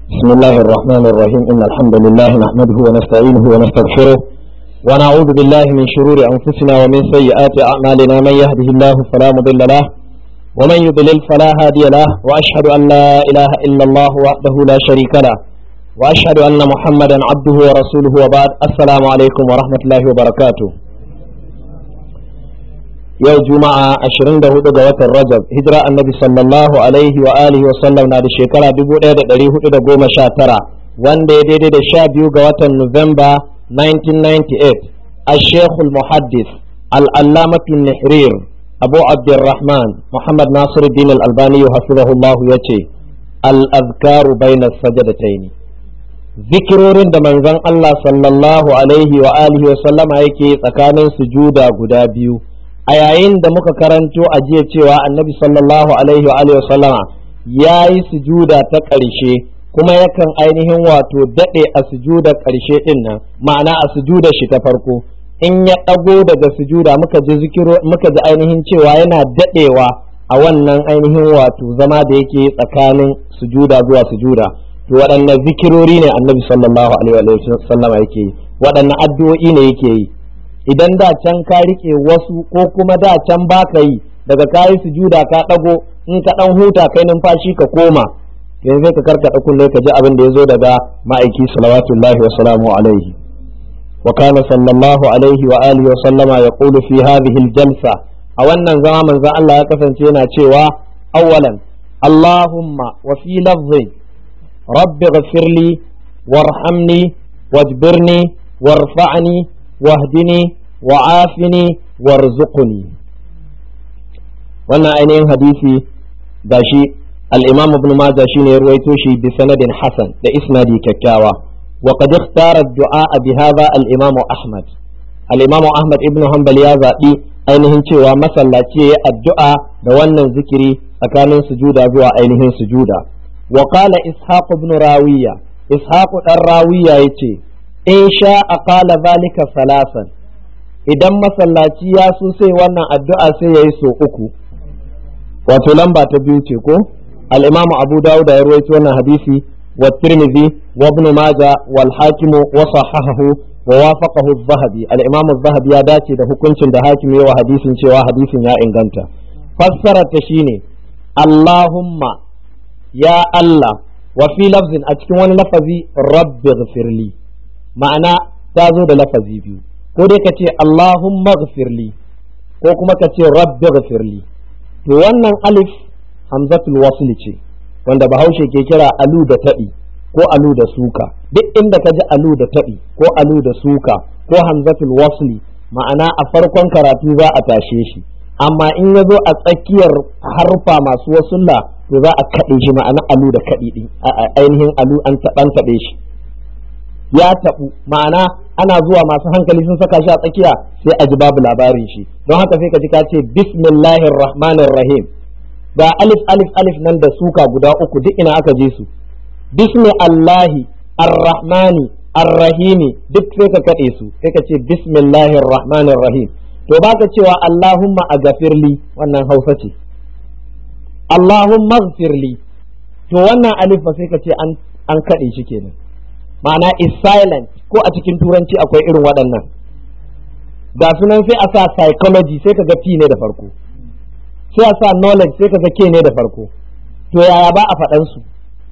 بسم الله الرحمن الرحيم إن الحمد لله نحمده ونستعينه ونستغفره ونعوذ بالله من شرور أنفسنا ومن سيئات أعمالنا من يهده الله فلا مضل له ومن يضلل فلا هادي له وأشهد أن لا إله إلا الله وحده لا شريك له وأشهد أن محمدا عبده ورسوله وبعد السلام عليكم ورحمة الله وبركاته yau juma'a 24 ga watan rajab hijira annabi sallallahu alaihi wa alihi wa sallam na da shekara 1419 wanda ya daidai da sha biyu ga watan nuwamba 1998 الشيخ المحدث العلامة النحرير أبو عبد الرحمن محمد ناصر الدين الألباني حفظه الله يتي الأذكار بين السجدتين zikirorin da manzon Allah sallallahu alaihi wa alihi wa sallama yake tsakanin sujuda guda biyu a yayin da muka karanto a jiya cewa annabi sallallahu alaihi wa alihi sallama ya yi sujuda ta ƙarshe kuma yakan ainihin wato daɗe a sujuda ƙarshe ɗin nan ma'ana a sujuda shi ta farko in ya ɗago daga sujuda muka ji zikiro muka ji ainihin cewa yana daɗewa a wannan ainihin wato zama da yake tsakanin sujuda zuwa sujuda to waɗanne zikirori ne annabi sallallahu alaihi wa sallama yake yi waɗanne addu'o'i ne yake yi idan da can ka rike wasu ko kuma da can baka yi daga kayi sujuda ka dago in ka dan huta kai numfashi ka koma yanzu sai ka karkada kullai ka ji abin da yazo daga ma'aiki salawatullahi wa salamu alaihi wa kana sallallahu alaihi wa alihi wa sallama yaqulu fi hadhihi aljalsa a wannan zama manzon Allah ya kasance yana cewa awwalan Allahumma wa fi lafzi rabbi ghfirli warhamni wajbirni warfa'ni واهدني وعافني وارزقني wannan ainihin hadisi gashi al-imam ibn majah shine ya ruwaito shi bi sanadin hasan da isnadi kyakkyawa wa qad ikhtara ad-du'a bi hadha al-imam ahmad al-imam ahmad ibn hanbal ya zabi ainihin cewa masallaci yayi addu'a da wannan zikiri tsakanin sujuda zuwa ainihin sujuda wa qala ishaq ibn rawiya ishaq dan rawiya yace in sha a kala zalika salasan idan masallaci ya so sai wannan addu'a sai ya yi so uku wato lamba ta biyu ce ko al-imam abu dawud ya rawaito wannan hadisi wa tirmidhi wa ibn majah wal hakim wa sahahahu wa wafaqahu az-zahabi al-imam az-zahabi ya dace da hukuncin da hakim ya wa hadisin cewa hadisin ya inganta fassara ta shine allahumma ya allah wa fi lafzin a cikin wani lafazi rabbi ghfirli ma'ana ta zo da lafazi biyu ko dai ka ce Allahumma ghfirli ko kuma ka ce rabbi ghfirli to wannan alif hamzatul wasl ce wanda bahaushe ke kira alu da taɗi ko alu da suka duk inda ka ji alu da taɗi ko alu da suka ko hamzatul wasli ma'ana a farkon karatu za a tashe shi amma in ya zo a tsakiyar harfa masu wasulla to za a kaɗe shi ma'ana alu da kaɗi ɗin ainihin alu an taɓe shi ya taɓu ma'ana ana zuwa masu hankali sun saka shi a tsakiya sai a ji babu labarin shi don haka sai ka ji ka ce bismillahir rahmanir rahim ga alif alif alif nan da suka guda uku duk ina aka je su bismi allahi arrahmani arrahimi duk sai ka kaɗe su sai ka ce bismillahir rahmanir rahim to baka cewa allahumma a gafirli wannan hausa ce allahumma gfirli to wannan alif ba sai ka ce an kaɗe shi kenan ma'ana is silent ko a cikin turanci akwai irin waɗannan ga sunan sai a sa psychology sai kaga P ne da farko sai a sa knowledge sai kaga K ne da farko to yaya ba a faɗan su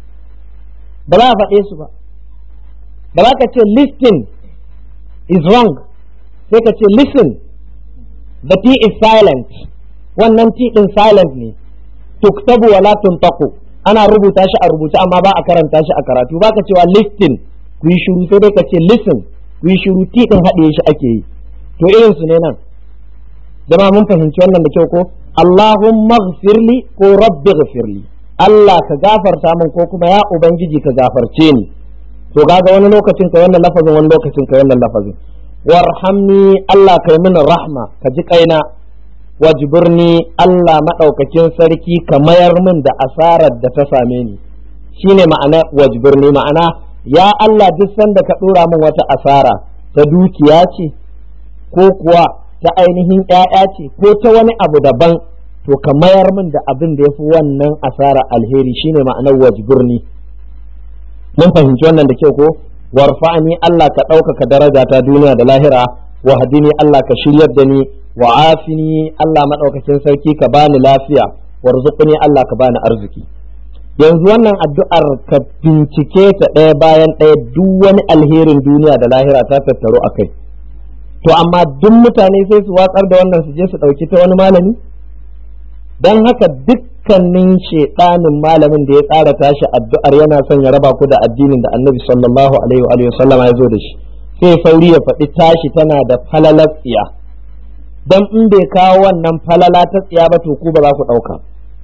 ba za a faɗe su ba ba za ka ce listen is wrong sai ka ce listen the T is silent wannan T din silent ne tuktabu wala tuntaqu ana rubuta shi a rubuce amma ba a karanta shi a karatu ba ka cewa listen ku yi shiru sai dai ka ce listen ku yi shiru ti din haɗe shi ake yi to irin su ne nan jama'a mun fahimci wannan da kyau ko Allahumma ghfirli ko rabbi ghfirli Allah ka gafarta min ko kuma ya ubangiji ka gafarce ni to kaga wani lokacin ka wannan lafazin wani lokacin ka wannan lafazin warhamni Allah kai mini rahma ka ji kaina wajburni Allah madaukakin sarki ka mayar min da asarar da ta same ni shine ma'ana wajburni ma'ana ya Allah duk sanda ka ɗora min wata asara ta dukiya ce ko kuwa ta ainihin ‘ya'ya ce ko ta wani abu daban to ka mayar min da abin da ya fi wannan asara alheri shine ma'anar wajburni mun fahimci wannan da kyau ko warfa'ani Allah ka ɗaukaka daraja ta duniya da lahira wa hadini Allah ka shiryar da ni wa afini Allah madaukakin sarki ka bani lafiya warzuqni Allah ka bani arziki yanzu wannan addu'ar ka bincike ta ɗaya bayan ɗaya duk wani alherin duniya da lahira ta tattaro a kai to amma duk mutane sai su watsar da wannan su je su ɗauki ta wani malami don haka dukkanin shedanin malamin da ya tsara tashi addu'ar yana son ya raba ku da addinin da annabi sallallahu alaihi wa sallama ya zo da shi sai sauri ya faɗi tashi tana da falalar tsiya don in bai kawo wannan falala ta tsiya ba to ku ba za ku ɗauka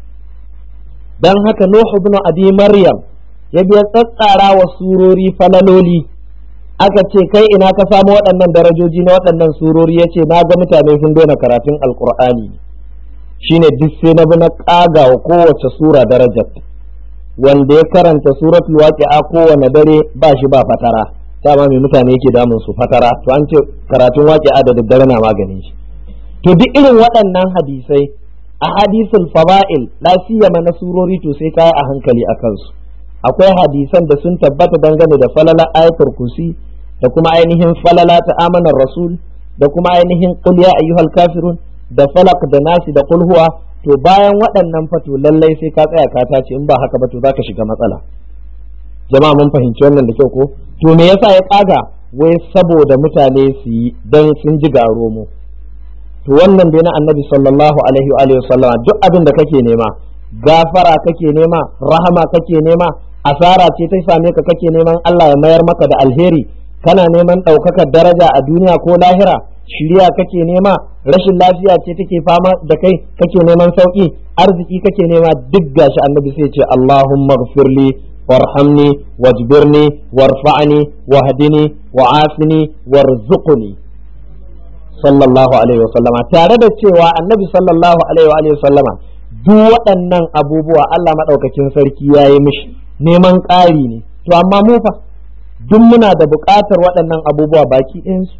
don haka Nuhu ibn Abi Maryam ya biya tsatsara wa surori falaloli aka ce kai ina ka samu waɗannan darajoji na waɗannan surori ya ce na ga mutane sun daina karatun alkur'ani shine duk sai na bi na ƙaga wa kowace sura darajar wanda ya karanta suratul waqi'a kowane dare ba shi ba fatara dama mai mutane yake damun su fatara to an ce karatun waqi'a da daddare na maganin shi to duk irin waɗannan hadisai a hadisul fawa'il la siyama na surori to sai kai a hankali a kansu akwai hadisan da sun tabbata dangane da falala ayatul kursi da kuma ainihin falala ta amanar rasul da kuma ainihin qul ya ayyuhal kafirun da falak da nasi da qul huwa to bayan waɗannan fato lallai sai ka tsaya ka tace in ba haka ba to zaka shiga matsala jama'a mun fahimci wannan da kyau ko to me yasa ya kaga wai saboda mutane su yi dan sun ji garo mu to wannan dai na annabi sallallahu alaihi wa alihi wasallama duk abin da kake nema gafara kake nema rahama kake nema asara ce ta same ka kake neman Allah ya mayar maka da alheri kana neman ɗaukakar daraja a duniya ko lahira shirya kake nema rashin lafiya ce take fama da kai kake neman sauki arziki kake nema duk gashi annabi sai ce Allahumma ghfirli warhamni wajbirni warfa'ni wahdini wa'afini warzuqni sallallahu alaihi wasallama tare da cewa annabi sallallahu alaihi wasallama duk waɗannan abubuwa Allah maɗaukakin sarki ya yi mishi neman ƙari ne to amma mu fa duk muna da buƙatar waɗannan abubuwa baki ɗayansu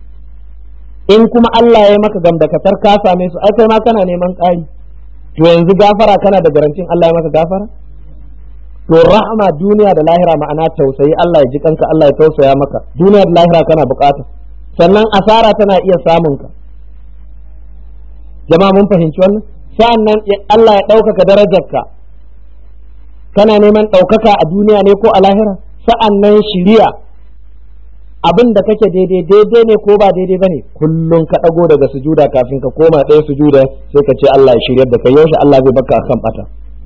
in kuma Allah ya maka gamdakatar ka same su ai kai ma kana neman ƙari to yanzu gafara kana da garantin Allah ya maka gafara to rahama duniya da lahira ma'ana tausayi Allah ya ji kanka Allah ya tausaya maka duniya da lahira kana buƙata sannan asara tana iya samun ka jama'a mun fahimci wannan sa'an nan Allah ya ɗaukaka darajarka kana neman ɗaukaka a duniya ne ko a lahira sa'an nan shiriya abin da kake daidai daidai ne ko ba daidai ba ne kullum ka ɗago daga sujuda kafin ka koma ɗaya sujuda sai ka ce Allah ya shiryar da kai yaushe Allah zai baka kan bata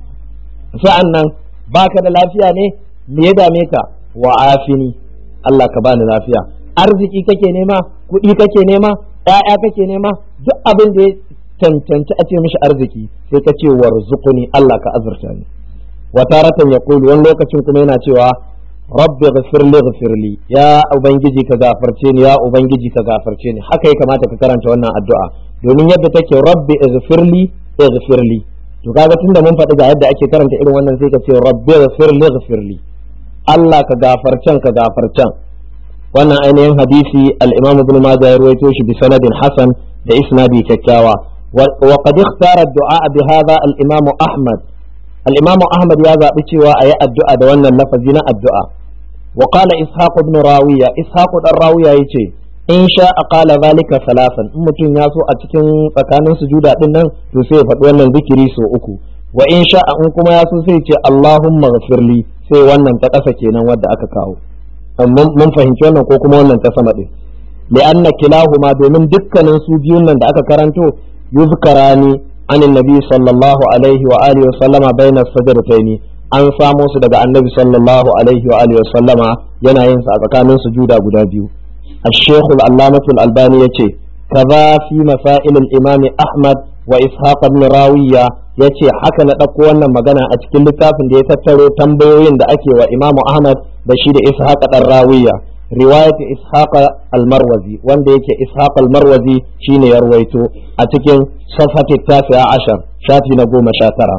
sa'an nan baka da lafiya ne me ya dame ka wa afini Allah ka bani lafiya arziki kake nema kuɗi kake nema ‘ya'ya kake nema duk abin da ya cancanci a ce mishi arziki sai ka ce warzuquni Allah ka azurta ni wa taratan yaqulu wani lokacin kuma yana cewa rabbi ghfirli ghfirli ya ubangiji ka gafarce ni ya ubangiji ka gafarce ni haka ya kamata ka karanta wannan addu'a domin yadda take rabbi ghfirli ghfirli to kaga tunda mun faɗi ga yadda ake karanta irin wannan sai ka ce rabbi ghfirli ghfirli Allah ka gafarcen ka gafarcen wannan ainihin hadisi al-Imam Ibn Majah ya rawaito shi bi sanadin hasan da isnadi kyakkyawa wa qad ikhtara ad-du'a bi hadha al-Imam Ahmad al-Imam Ahmad ya zabi cewa ayi addu'a da wannan lafazi na addu'a wa qala Ishaq ibn Rawiya Ishaq dan Rawiya yace in sha qala zalika salasan in mutum ya so a cikin tsakanin sujuda din nan to sai ya faɗi wannan zikiri so uku wa in sha in kuma ya so sai ce Allahumma ghfirli sai wannan ta ƙasa kenan wadda aka kawo mun fahimci wannan ko kuma wannan ta sama din li'anna kilahuma domin dukkanin su biyun nan da aka karanto yuzkarani an annabi sallallahu alaihi wa alihi wa sallama baina sajdataini an samo su daga annabi sallallahu alaihi wa alihi wa sallama yana yin sa a tsakanin sujuda guda biyu الشيخ العلامة الألباني يتي كذا في مسائل الإمام أحمد وإسحاق بن راوية yace haka na ɗauko wannan magana a cikin littafin da ya tattaro tambayoyin da ake wa Imam Ahmad da shi da Ishaq dan Rawiya riwayat Ishaq al-Marwazi wanda yake Ishaq al-Marwazi shine ya ruwaito a cikin safhati tasi'a ashar shafi na goma sha tara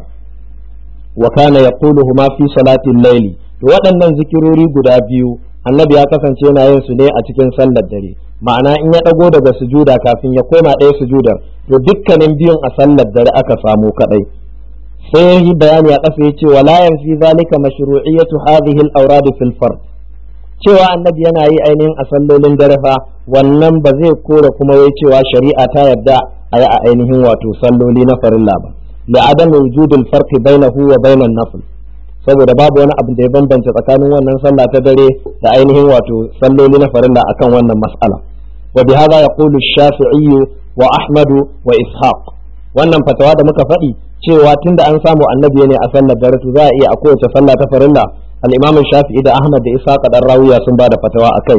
wa kana yaquluhuma fi salati al-layli to waɗannan zikirori guda biyu annabi ya kasance yana yin su ne a cikin sallar dare ma'ana in ya ɗago daga sujuda kafin ya koma ɗaya sujudar to dukkanin biyun a sallar dare aka samu kadai sai yi bayani a ƙasa yace wala yanfi zalika mashru'iyyatu hadhihi al-awrad fil fard cewa annabi yana yi ainihin a sallolin dare fa wannan ba zai kore kuma wai cewa shari'a ta yarda a yi a ainihin wato salloli na farilla ba لعدم وجود الفرق بينه وبين النفل saboda babu wani abu da ya bambanta tsakanin wannan sallah ta dare da ainihin wato salloli na farilla akan wannan mas'ala wa bi hadha yaqulu shafi'i wa ahmadu wa ishaq wannan fatawa da muka faɗi cewa tunda an samu annabi ne a sallar dare to za a iya a kowace sallah ta farilla al-imam shafi'i da ahmad da ishaq dan rawiya sun bada fatawa akai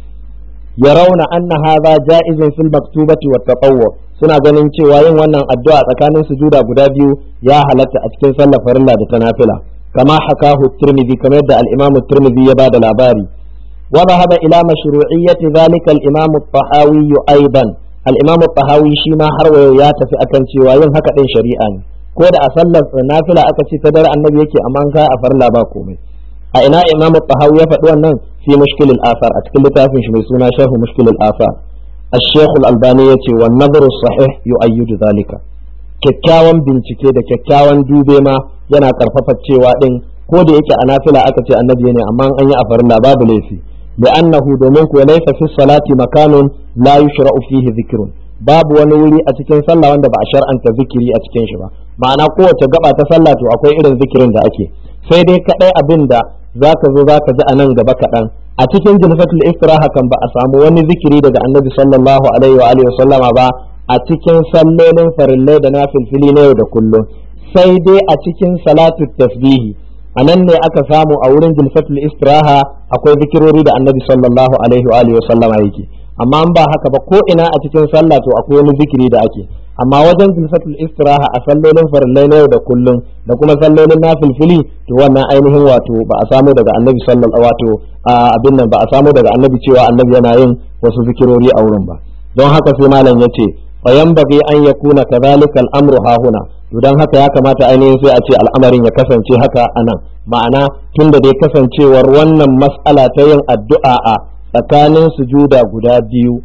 yarawna anna hadha ja'izun fil maktubati wat tatawwu suna ganin cewa yin wannan addu'a tsakanin sujuda guda biyu ya halatta a cikin sallar farilla da ta nafila kama hakahu tirmidhi kamar yadda al-imam tirmidhi ya bada labari wa dhahaba ila mashru'iyyati dhalika al-imam at-tahawi aidan al-imam at-tahawi shi ma har wayo ya tafi akan cewa yin haka din shari'a ne ko da a sallar nafila aka ce ta dare annabi yake amma an kai a farilla ba komai a ina imam at-tahawi ya faɗi wannan fi mushkil al-athar a cikin littafin shi mai suna sharh mushkil al-athar الشيخ الألباني يتي والنظر الصحيح يؤيد ذلك kyakkyawan bincike da kyakkyawan dube ma yana karfafa cewa din ko da yake a nafila aka ce annabi ne amma an yi a farilla babu laifi li'annahu domin ku laysa fi salati makanun la yushra'u fihi dhikrun babu wani wuri a cikin sallah wanda ba a shar'anta zikiri a cikin shi ba ma'ana kowace gaba ta sallah to akwai irin zikirin da ake sai dai kadai abin da zaka zo zaka ji a nan gaba kaɗan a cikin jilfatul istiraha kan ba a samu wani zikiri daga annabi sallallahu alaihi wa alihi sallama ba a cikin sallolin farillai da nafilfili na yau da kullum sai dai a cikin salatu tasbihi a nan ne aka samu a wurin jilfatul istiraha akwai zikirori da annabi sallallahu alaihi wa alihi sallama yake amma ba haka ba ko ina a cikin sallah to akwai wani zikiri da ake amma wajen jilfatul istiraha a sallolin farillai na yau da kullum da kuma sallolin nafilfili to wannan ainihin wato ba a samu daga annabi sallallahu wato abin nan ba a samu daga annabi cewa annabi yana yin wasu zikirori a wurin ba don haka sai malam yace fa yanbaghi an yakuna kadhalika al-amru hahuna to dan haka ya kamata ainihin sai a ce al'amarin ya kasance haka anan ma'ana tunda dai kasancewar wannan mas'ala ta yin addu'a a tsakanin sujuda guda biyu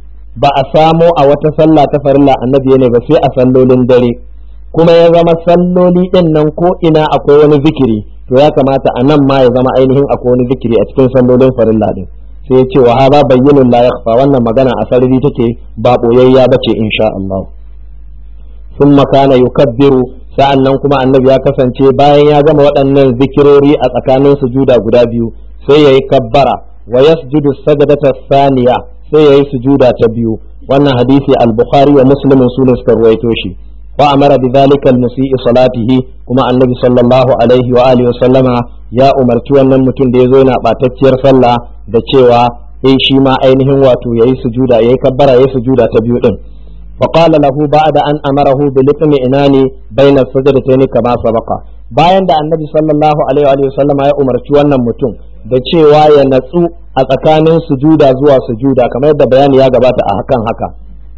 ba a samo a wata sallah ta farilla annabi ne ba sai a sallolin dare kuma ya zama salloli din nan ko ina akwai wani zikiri to ya kamata a nan ma ya zama ainihin akwai wani zikiri a cikin sallolin farilla din sai ya ce wa hada bayyinun la yakhfa wannan magana a sarari take ba boyayya bace insha Allah thumma kana yukabbiru sa'annan kuma annabi ya kasance bayan ya gama waɗannan zikirori a tsakanin sujuda guda biyu sai yayi kabbara wa yasjudu sajdata thaniya sai yayi sujuda ta biyu wannan hadisi al-bukhari wa muslim sun suka ruwaito shi wa amara bi dhalika al-musii salatihi kuma annabi sallallahu alaihi wa alihi wa sallama ya umarci wannan mutum da yazo yana batacciyar sallah da cewa eh shi ma ainihin wato yayi sujuda yayi kabbara yayi sujuda ta biyu din وقال له بعد أن أمره بالاطمئنان بين السجدتين كما سبق bayan da annabi sallallahu alaihi wa sallama ya umarci wannan mutum da cewa ya natsu a tsakanin sujuda zuwa sujuda kamar yadda bayani ya gabata a hakan haka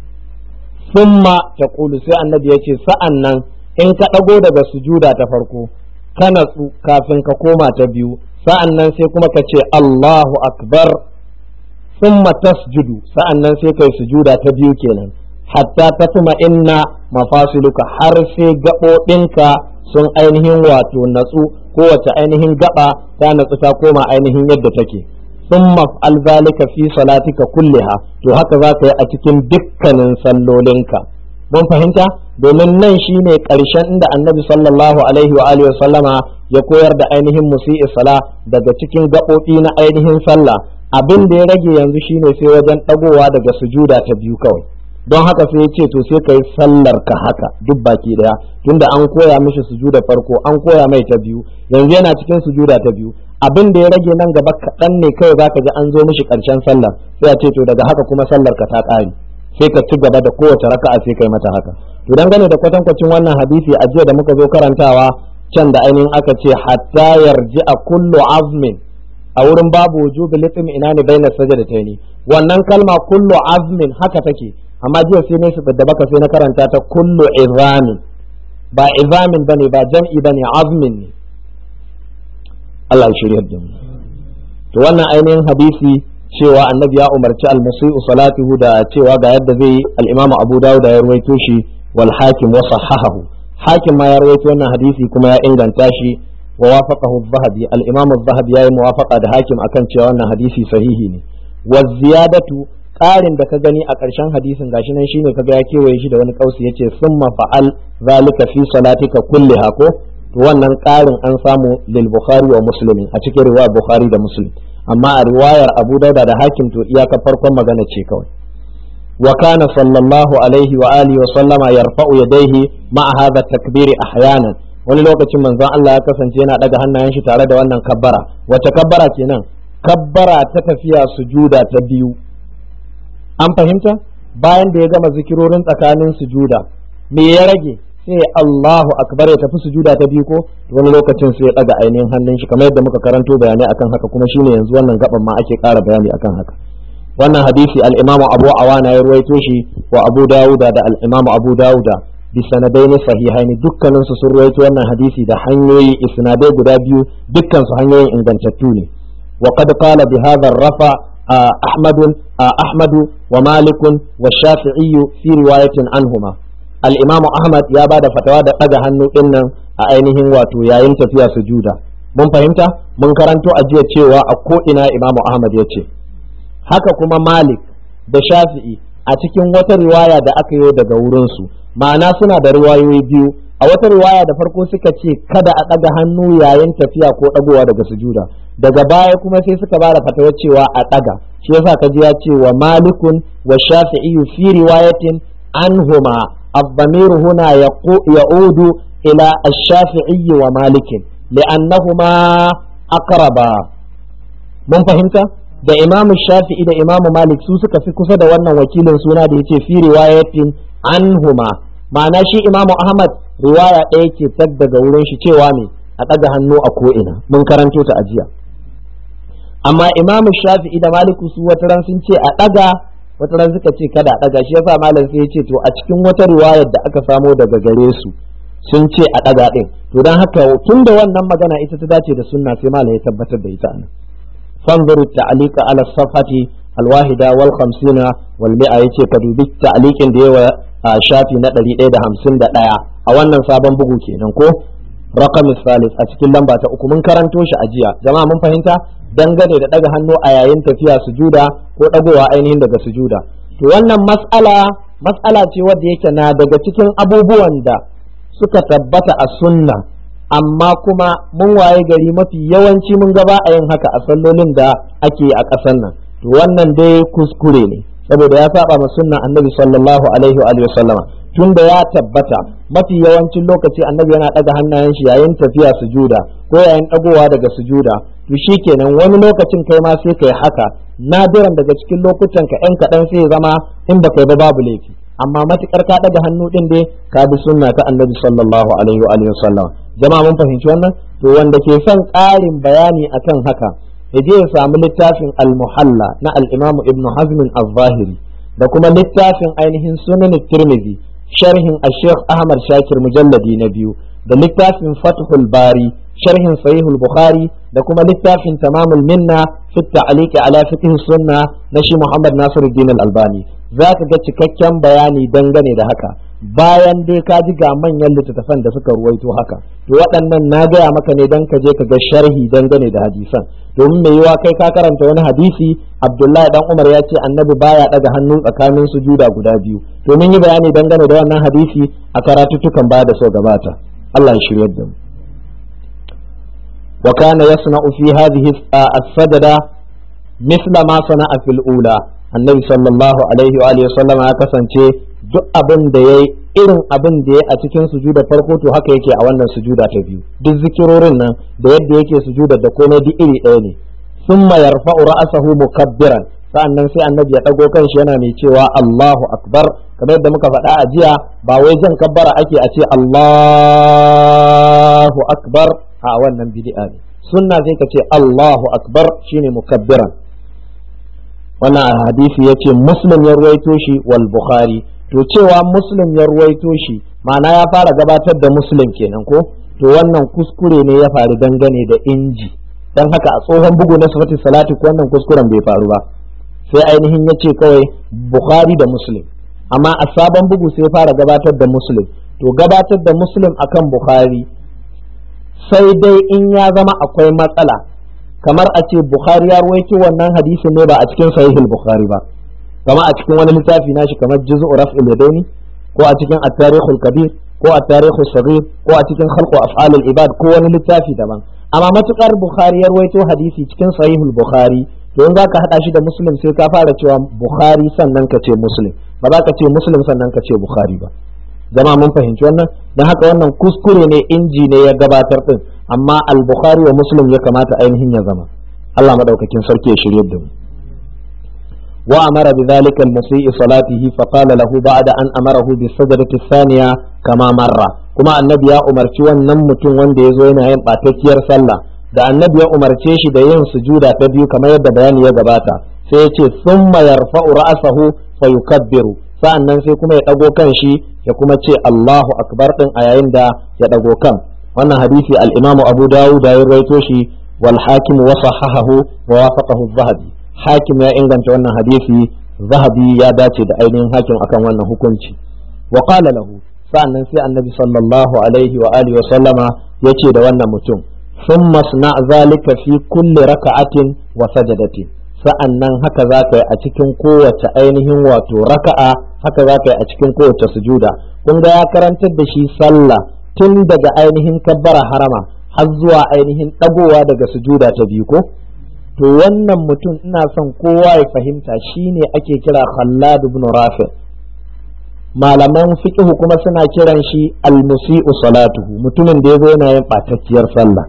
summa ta kulu sai annabi ya ce sa'an nan in ka ɗago daga sujuda ta farko ka natsu kafin ka koma ta biyu sa'an nan sai kuma ka ce Allahu akbar summa tasjudu sa'an nan sai kai sujuda ta biyu kenan hatta ta tuma inna mafasiluka har sai gaɓoɓinka sun ainihin wato natsu kowace ainihin gaba ta natsu ta koma ainihin yadda take sun maf'al zalika fi salatika kulliha to haka za ka yi a cikin dukkanin sallolinka mun fahimta domin nan shine ƙarshen inda annabi sallallahu alaihi wa alihi sallama ya koyar da ainihin musi'i sala daga cikin gaɓoɓi na ainihin sallah abin da ya rage yanzu shine sai wajen ɗagowa daga sujuda ta biyu kawai don haka sai ya ce to sai ka yi sallar ka haka duk baki daya tunda an koya mishi sujuda farko an koya mai ta biyu yanzu yana cikin sujuda ta biyu abin da ya rage nan gaba kaɗan ne kawai zaka ji an zo mishi ƙarshen sallar sai a ce to daga haka kuma sallar ka ta ƙare sai ka ci gaba da kowace raka'a sai kai mata haka to dangane da kwatankwacin wannan hadisi a jiya da muka zo karantawa can da ainihin aka ce hatta yarji a kullu azmin a wurin babu wujubi litim ina ne baina sajadataini wannan kalma kullu azmin haka take amma jiya sai ne su da baka sai na karanta ta kullu izamin ba izamin bane ba jam'i bane azmin ne Allah ya shirya da mu to wannan ainihin hadisi cewa annabi ya umarci al-musii'u salatuhu da cewa ga yadda zai al-imamu Abu Dawud ya ruwaito shi wal hakim wa sahahahu hakim ma ya rawaito wannan hadisi kuma ya inganta shi wa wafaqahu az-zahabi al-imam az-zahabi yayi muwafaqa da hakim akan cewa wannan hadisi sahihi ne wa ziyadatu ƙarin da ka gani a ƙarshen hadisin gashi nan shine kaga ya kewaye shi da wani kausi yace summa fa'al zalika fi salatika kulliha ko to wannan ƙarin an samu lil bukhari wa muslimin a cikin riwayar bukhari da muslim amma a riwayar abu dauda da hakim to iyaka farkon magana ce kawai wa kana sallallahu alaihi wa alihi wa sallama yarfa'u yadayhi ma'a hadha takbiri ahyanan wani lokacin manzon Allah ya kasance yana daga hannayen shi tare da wannan kabbara wace kabbara kenan kabbara ta tafiya sujuda ta biyu an fahimta bayan da ya gama zikirorin tsakanin sujuda me ya rage sai Allahu akbar ya tafi sujuda ta biyu ko wani lokacin sai ya daga ainihin hannun shi kamar yadda muka karanto bayanai akan haka kuma shine yanzu wannan gaban ma ake ƙara bayani akan haka wannan hadisi al-Imam Abu Awana ya ruwaito shi wa Abu Dawuda da al-Imam Abu Dawuda bi sanadaini sahihaini dukkanin su sun ruwaito wannan hadisi da hanyoyi isnadai guda biyu dukkan su hanyoyin ingantattu ne wa qad qala bi hadha rafa أحمد أحمد ومالك والشافعي في رواية عنهما الإمام أحمد يا بعد فتوى دقا هنو إن أينهم واتو يا فيها سجودا mun fahimta mun karanto a jiya cewa a ko'ina imamu ahmad ya ce haka kuma malik da shafi'i a cikin wata riwaya da aka yi daga wurinsu ma'ana suna da riwayoyi biyu a wata riwaya da farko suka ce kada a ɗaga hannu yayin tafiya ko ɗagowa daga sujuda daga baya kuma sai suka bada fatawar cewa a ɗaga shi yasa kaji ya ce wa malikun wa shafi'i fi riwayatin anhuma الضمير هنا يعود إلى الشافعي ومالك لأنهما أقربا mun fahimta da imam shafi'i da imam malik su suka fi kusa da wannan wakilin suna da yace fi riwayatin anhuma ma'ana shi imam ahmad riwaya ɗaya ke tag daga wurin shi cewa ne a ɗaga hannu a ko'ina mun karanto ta ajiya amma imam shafi'i da maliku su wata ran sun ce a ɗaga wata ran suka ce kada a ɗaga shi yasa malam sai ya ce to a cikin wata riwayar da aka samo daga gare su sun ce a ɗaga ɗin to don haka tun da wannan magana ita ta dace da sunna sai malam ya tabbatar da ita nan fanzuru ta'alika ala safhati alwahida wal khamsina wal mi'a yace ka dubi ta'alikin da yawa a shafi na 151 a wannan sabon bugu kenan ko raqam salis a cikin lamba ta uku mun karanto shi a jiya jama'a mun fahimta dangane da daga hannu a yayin tafiya sujuda ko dagowa ainihin daga sujuda to wannan mas'ala mas'ala ce wadda yake na daga cikin abubuwan da suka tabbata a sunna amma kuma mun waye gari mafi yawanci mun gaba a yin haka a sallolin da ake a ƙasar nan to wannan dai kuskure ne saboda ya saba ma sunna annabi sallallahu alaihi wa sallama tunda ya tabbata mafi yawancin lokaci annabi yana ɗaga hannayen shi yayin tafiya sujuda ko yayin ɗagowa daga sujuda to shikenan wani lokacin kai ma sai kai haka nadiran daga cikin lokutan ka ɗan kaɗan sai zama in ba kai ba babu laifi amma matukar ka ɗaga hannu ɗin dai ka bi sunna ta annabi sallallahu alaihi wa sallam jama'a mun fahimci wannan to wanda ke son ƙarin bayani akan haka ya je ya samu littafin al-muhalla na al-imam ibn hazm al-zahiri da kuma littafin ainihin sunan tirmidhi sharhin al-sheikh ahmad shakir mujalladi na biyu da littafin fathul bari sharhin sahihul bukhari da kuma littafin tamamul minna fi ta'liqi ala fiqh sunna na shi muhammad nasiruddin al-albani za ka ga cikakken bayani dangane da haka bayan dai ka ji ga manyan littattafan da suka ruwaito haka to waɗannan na gaya maka ne dan ka je ka ga sharhi dangane da hadisan domin mai yiwa kai ka karanta wani hadisi abdullahi dan umar ya ce annabi baya daga hannu tsakanin sujuda guda biyu to mun yi bayani dangane da wannan hadisi a karatuttukan baya da so gabata Allah ya shiryar da mu wa kana yasna'u fi hadhihi as-sajda misla ma sana'a fil ula annabi sallallahu alaihi wa alihi sallam ya kasance duk abin da yayi irin abin da yayi a cikin sujuda farko to haka yake a wannan sujuda ta biyu duk zikirorin nan da yadda yake sujuda da komai duk iri ɗaya ne summa yarfa'u ra'sahu mukabbiran sa'annan sai annabi ya dago kanshi yana mai cewa Allahu akbar kamar yadda muka faɗa a jiya ba wai jan kabbara ake a ce Allahu akbar a wannan bid'a ne sunna sai ka ce Allahu akbar shine mukabbiran wannan hadisi ya ce muslim ya ruwaito shi wal bukhari to cewa muslim ya ruwaito shi ma'ana ya fara gabatar da muslim kenan ko to wannan kuskure ne ya faru dangane da inji dan haka a tsohon bugu na sifati salati ko wannan kuskuren bai faru ba sai ainihin ya ce kawai bukhari da muslim amma a sabon bugu sai fara gabatar da muslim to gabatar da muslim akan bukhari sai dai in ya zama akwai matsala kamar a ce bukhari ya ruwaito wannan hadisin ne ba a cikin sahihul bukhari ba kamar a cikin wani littafi nashi kamar juz'u raf'il yadaini ko a cikin at-tarikhul kabir ko at-tarikhus saghir ko a cikin khalqu af'alul ibad ko wani littafi daban amma matukar bukhari ya ruwaito hadisi cikin sahihul bukhari to in zaka hada shi da muslim sai ka fara cewa bukhari sannan ka ce muslim ba za ka ce muslim sannan ka ce bukhari ba jama'a mun fahimci wannan dan haka wannan kuskure ne inji ne ya gabatar din amma al-bukhari wa muslim ya kamata ainihin ya zama Allah madaukakin sarki ya shirye da mu wa amara bidhalika al-musii salatihi fa qala lahu ba'da an amarahu bis sajdati thaniya kama marra kuma annabi ya umarci wannan mutum wanda yazo yana yin batakkiyar sallah da annabi ya umarce shi da yin sujuda ta biyu kamar yadda bayani ya gabata sai ya ce summa yarfa'u ra'sahu fa yukabbiru sa'annan sai kuma ya dago kan shi ya kuma ce Allahu akbar din a yayin da ya dago kan wannan hadisi al-Imam Abu Dawud ya rawaito shi wal hakim wa sahahahu wa wafaqahu az-Zahabi hakim ya inganta wannan hadisi Zahabi ya dace da ainihin hakim akan wannan hukunci wa qala lahu sa'annan sai annabi sallallahu alaihi wa alihi wa sallama yace da wannan mutum ثم اصنع ذلك في كل ركعة وسجدة sa'annan haka za ka yi a cikin kowace ainihin wato raka'a haka za ka yi a cikin kowace sujuda kun ga ya karantar da shi sallah tun daga ainihin kabbara harama har zuwa ainihin ɗagowa daga sujuda ta biyu ko to wannan mutum ina son kowa ya fahimta shine ake kira Khallad ibn Rafi malaman fiqh kuma suna kiran shi al-musi'u salatuhu mutumin da yazo yana yin batacciyar sallah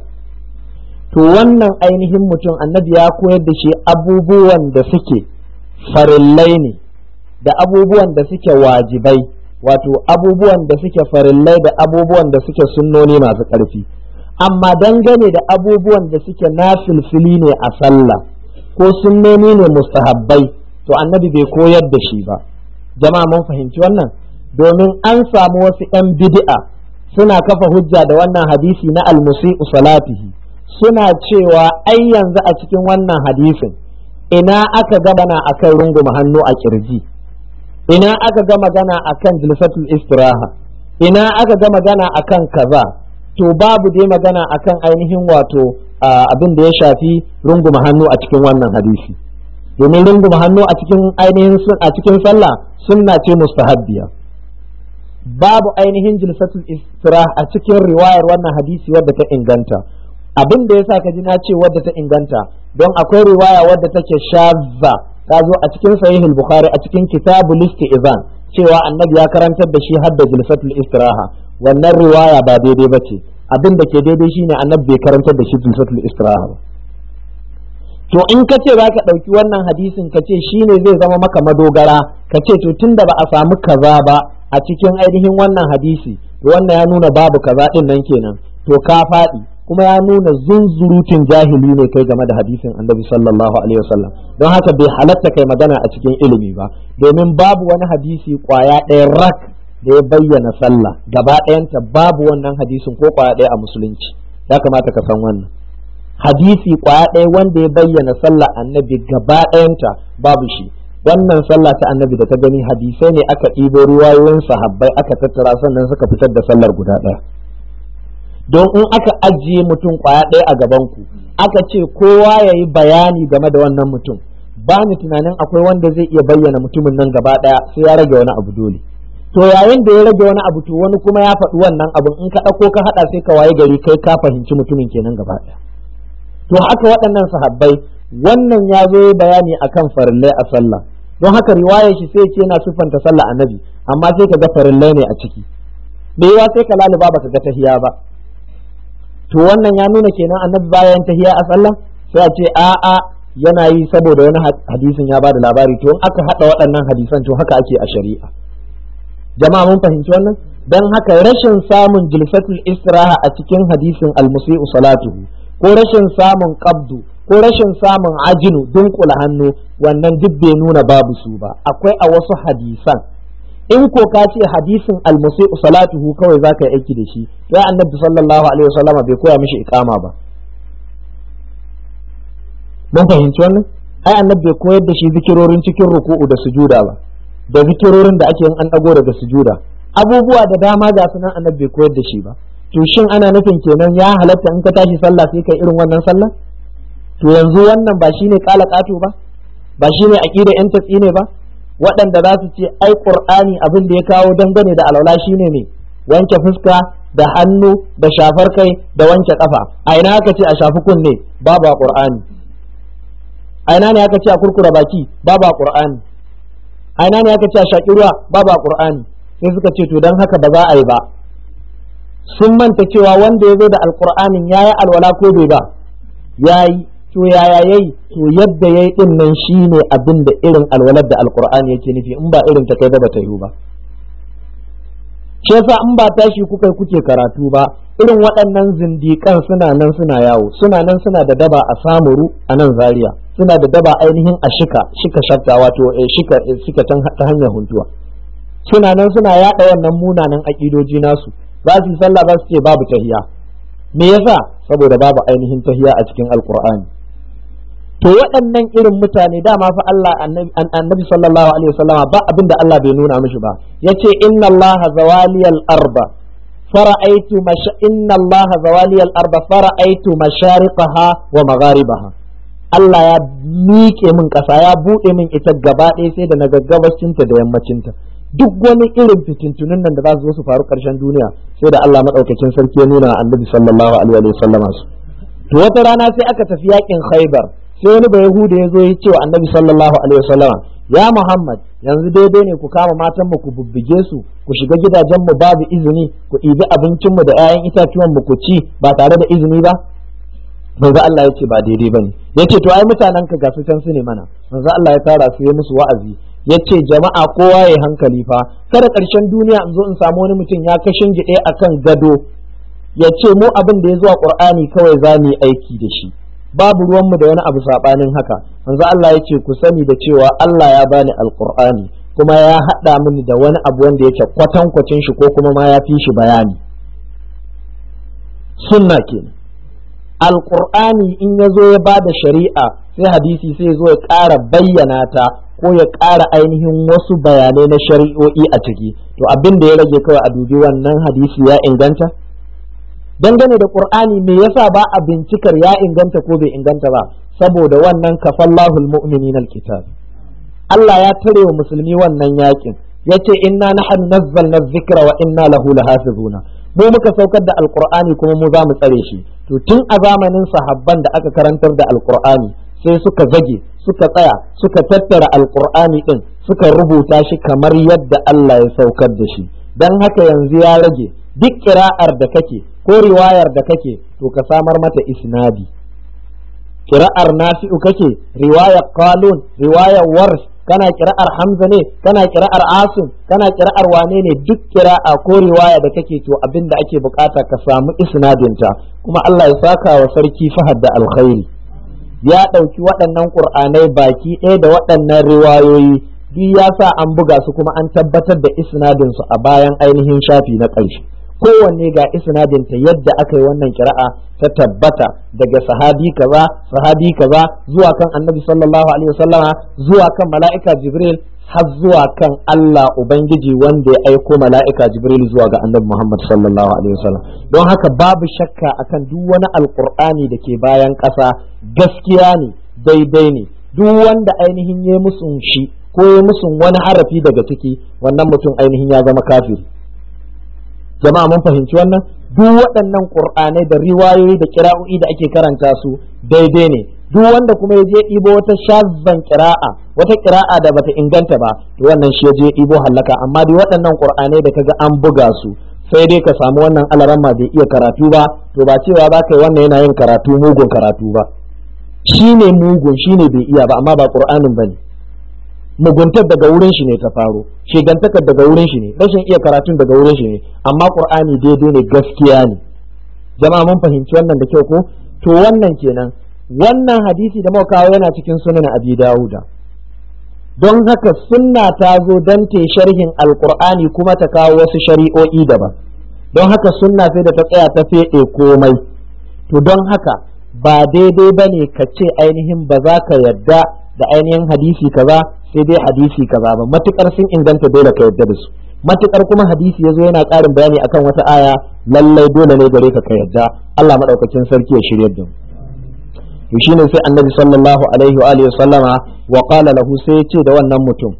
to wannan ainihin mutum annabi ya koyar da shi abubuwan da suke farillai ne da abubuwan da suke wajibai wato abubuwan da suke farillai da abubuwan da suke sunnoni masu ƙarfi amma dangane da abubuwan da suke nafilfili ne a sallah ko sunnoni ne mustahabbai to annabi bai koyar da shi ba jama'a mun fahimci wannan domin an samu wasu 'yan bid'a suna kafa hujja da wannan hadisi na almusi'u salatihi suna cewa ai yanzu a cikin wannan hadisin ina aka ga magana akan runguma hannu a kirji ina aka ga magana akan jilsatul istiraha ina aka ga magana akan kaza to babu dai magana akan ainihin wato abin da ya shafi runguma hannu a cikin wannan hadisi domin runguma hannu a cikin ainihin a cikin sallah sunna ce mustahabbiya babu ainihin jilsatul istiraha a cikin riwayar wannan hadisi wadda ta inganta abin da yasa ka ji na ce wadda ta inganta don akwai riwaya wadda take shazza ta zo a cikin sahihul bukhari a cikin kitabul istizan cewa annabi ya karantar da shi hadda jilsatul istiraha wannan riwaya ba daidai ba ce abin da ke daidai shine annabi bai karantar da shi jilsatul istiraha ba to in ka ce za ka ɗauki wannan hadisin ka ce shine zai zama maka madogara ka ce to tunda ba a samu kaza ba a cikin ainihin wannan hadisi to wannan ya nuna babu kaza din nan kenan to ka faɗi kuma ya nuna zunzurutun jahili ne kai game da hadisin annabi sallallahu alaihi wasallam don haka bai halatta kai magana a cikin ilimi ba domin babu wani hadisi kwaya ɗaya rak da ya bayyana sallah gaba ɗayanta babu wannan hadisin ko kwaya ɗaya a musulunci ya kamata ka san wannan hadisi kwaya ɗaya wanda ya bayyana sallah annabi gaba ɗayanta babu shi wannan sallah ta annabi da ta gani hadisai ne aka ɗibo ruwayoyin sahabbai aka tattara sannan suka fitar da sallar guda ɗaya don in aka ajiye mutum kwaya ɗaya a gaban ku aka ce kowa ya yi bayani game da wannan mutum ba ni tunanin akwai wanda zai iya bayyana mutumin nan gaba ɗaya sai ya rage wani abu dole to yayin da ya rage wani abu to wani kuma ya faɗi wannan abun in ka ɗauko ka haɗa sai ka waye gari kai ka fahimci mutumin kenan gaba ɗaya to haka waɗannan sahabbai wannan ya zo bayani akan farillai a sallah don haka riwayar shi sai ce yana siffanta sallah annabi amma sai ka ga farillai ne a ciki me yawa sai ka laluba baka ga tahiya ba to wannan ya nuna kenan annabi bayan tahiya a sallah sai a ce a'a yana yi saboda wani hadisin ya bada labari to in aka hada waɗannan hadisan to haka ake a shari'a jama'a mun fahimci wannan dan haka rashin samun jilsatul istiraha a cikin hadisin al-musi'u salatuhu ko rashin samun qabdu ko rashin samun ajinu dunkula hannu wannan duk bai nuna babu su ba akwai a wasu hadisan in ko ka ce hadisin almusi'u salatuhu kawai za ka yi aiki da shi ya annabi sallallahu alaihi wasallam bai koya mishi ikama ba mun fahimci wannan ai annabi bai koyar da shi zikirorin cikin ruku'u da sujuda ba da zikirorin da ake yin an dago daga sujuda abubuwa da dama ga sunan annabi bai koyar da shi ba to shin ana nufin kenan ya halatta in ka tashi sallah sai kai irin wannan sallah to yanzu wannan ba shine kala kato ba ba shine aqida yan tatsi ne ba waɗanda za su ce ai qur'ani abin da ya kawo dangane da alwala shine ne wanke fuska da hannu da shafar kai da wanke kafa a ina aka ce a shafi kunne babu a qur'ani a ina ne aka ce a kurkura baki babu a qur'ani a ina ne aka ce a shaki ruwa babu a qur'ani sai suka ce to dan haka ba za a yi ba sun manta cewa wanda ya zo da alqur'anin yayi alwala ko bai ba yayi to yaya yayi to yadda yayi din nan shine abin da irin alwalar da alqur'ani yake nufi in ba irin ta kai ba ta yiwu ba shi yasa in ba tashi kuka kuke karatu ba irin waɗannan zindikan suna nan suna yawo suna nan suna da daba a samuru a nan zaria suna da daba ainihin a shika shika shakka wato shika shika ta hanyar huntuwa suna nan suna yaɗa wannan munanan aƙidoji nasu za su yi sallah za su ce babu tahiya me yasa saboda babu ainihin tahiya a cikin alqur'ani to waɗannan irin mutane dama fa Allah annabi sallallahu alaihi wasallam ba abin da Allah bai nuna mishi ba yace inna Allah zawaliyal arba fara'aitu mash inna Allah zawaliyal arba fara'aitu mashariqaha wa magharibaha Allah ya miƙe min ƙasa ya buɗe min ita gaba ɗaya sai da na gabascinta da yammacinta duk wani irin fitintunun nan da za su zo su faru ƙarshen duniya sai da Allah madaukakin sarki ya nuna annabi sallallahu alaihi wasallam su to wata rana sai aka tafi yakin Khaibar sai wani bai Yahuda ya zo ya ce wa annabi sallallahu alaihi wasallam ya Muhammad yanzu daidai ne ku kama matan mu ku bubbuge su ku shiga gidajen mu babu izini ku ɗibi abincin mu da 'ya'yan itatuwan mu ku ci ba tare da izini ba manzo Allah ya ce ba daidai bane ya ce to ai mutanen ka gasu can su ne mana manzo Allah ya tara su ya musu wa'azi ya ce jama'a kowa ya hankali fa kada ƙarshen duniya in zo in samu wani mutum ya kashin gide akan gado ya ce mu abin da ya zuwa qur'ani kawai za mu yi aiki da shi babu ruwanmu da wani abu saɓanin haka manzo Allah ya ce ku sani da cewa Allah ya bani alqur'ani kuma ya haɗa mini da wani abu wanda yake kwatankwacin shi ko kuma ma ya fi shi bayani sunna kenan alqur'ani in ya zo ya ba da shari'a sai hadisi sai ya zo ya ƙara bayyana ta ko ya ƙara ainihin wasu bayanai na shari'o'i a ciki to abin da ya rage kawai a dubi wannan hadisi ya inganta dangane da qur'ani me yasa ba a bincikar ya inganta ko bai inganta ba saboda wannan kafallahu almu'minina alkitab Allah ya tare wa musulmi wannan yakin yace inna nahnu nazzalna dhikra wa inna lahu lahafizuna mu muka saukar da alqur'ani kuma mu za mu tsare shi to tun a zamanin sahabban da aka karantar da alqur'ani sai suka zage suka tsaya suka tattara alqur'ani din suka rubuta shi kamar yadda Allah ya saukar da shi dan haka yanzu ya rage duk kira'ar da kake ko riwayar da kake to ka samar mata isnadi kira'ar nafi'u kake riwayar qalun riwayar warsh kana kira'ar hamza ne kana kira'ar asim kana kira'ar wane ne duk kira'a ko riwaya da kake to abin da ake bukata ka samu isnadinta kuma Allah ya saka wa sarki fahad da alkhairi ya ɗauki waɗannan ƙur'anai baki ɗaya da waɗannan riwayoyi duk ya sa an buga su kuma an tabbatar da isnadinsu a bayan ainihin shafi na ƙarshe kowanne ga isnadinta yadda aka yi wannan kira'a ta tabbata daga sahabi kaza sahabi kaza zuwa kan annabi sallallahu alaihi wasallama zuwa kan mala'ika jibril har zuwa kan Allah ubangiji wanda ya aiko mala'ika jibril zuwa ga annabi muhammad sallallahu alaihi wasallam don haka babu shakka akan duk wani alqur'ani da ke bayan ƙasa gaskiya ne daidai ne duk wanda ainihin ya musun shi ko ya musun wani harafi daga ciki wannan mutum ainihin ya zama kafiri jama'a mun fahimci wannan duk waɗannan qur'anai da riwayoyi da kira'o'i da ake karanta su daidai ne duk wanda kuma ya je ɗibo wata shazzan kira'a wata kira'a da bata inganta ba to wannan shi ya je ɗibo hallaka amma dai waɗannan qur'anai da kaga an buga su sai dai ka samu wannan alaramma bai iya karatu ba to ba cewa za ka yi wannan yana yin karatu mugun karatu ba shine mugun shine bai iya ba amma ba qur'anin bane muguntar daga wurin shi ne ta faro shigantakar daga wurin shi ne rashin iya karatun daga wurin shi ne amma qur'ani daidai ne gaskiya ne jama'a mun fahimci wannan da kyau ko to wannan kenan wannan hadisi da muka kawo yana cikin sunan abi dawuda don haka sunna ta zo don ta sharhin alqur'ani kuma ta kawo wasu shari'o'i daban don haka sunna sai da ta tsaya ta fede komai to don haka ba daidai bane ka ce ainihin ba za ka yarda da ainihin hadisi kaza sai dai hadisi kaza ba matukar sun inganta dole ka yarda da su matukar kuma hadisi yazo yana ƙarin bayani akan wata aya lallai dole ne gare ka ka yadda Allah madaukakin sarki ya shiryar da mu to shine sai annabi sallallahu alaihi wa alihi sallama wa qala lahu sai ya ce da wannan mutum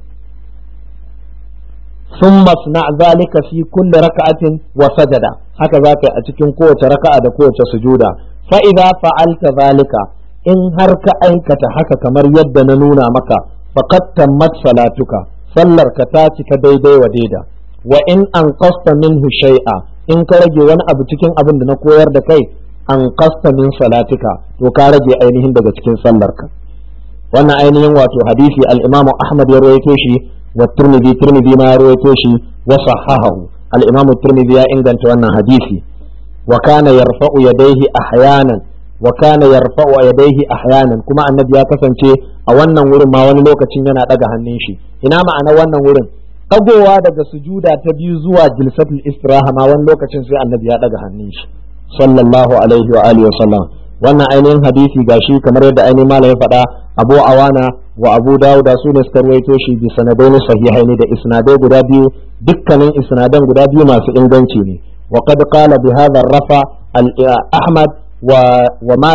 ثم اصنع ذلك في كل ركعة وسجد haka za ka yi a cikin kowace raka'a da kowace sujuda fa idza fa'alta zalika in har ka aikata haka kamar yadda na nuna maka faqad tammat salatuka sallar ka ta cika daidai wa daida wa in anqasta minhu shay'a in ka rage wani abu cikin abin da na koyar da kai anqasta min salatika to ka rage ainihin daga cikin sallarka wannan ainihin wato hadisi al-imamu ahmad ya rawaito shi والترمذي ترمذي ما رويتوشي وصححه الإمام الترمذي إنجنت وانا حديثي وكان يرفع يديه أحيانا وكان يرفع يديه أحيانا كما النبي يكسن شيء أولا ورم ما wani lokacin yana daga hannun shi ina ma'ana wannan wurin ɗagowa daga sujuda ta biyu zuwa jilsatul istiraha ma wani lokacin sai annabi ya daga hannun shi sallallahu alaihi wa alihi wa sallam wannan ainihin hadisi gashi kamar yadda ainihin malam ya faɗa abu awana wa abu dawuda su ne suka ruwaito shi bi sanadai sahihaini da isnadai guda biyu dukkanin isnadan guda biyu masu inganci ne wa qad qala bi hadha rafa al ahmad wa wa ma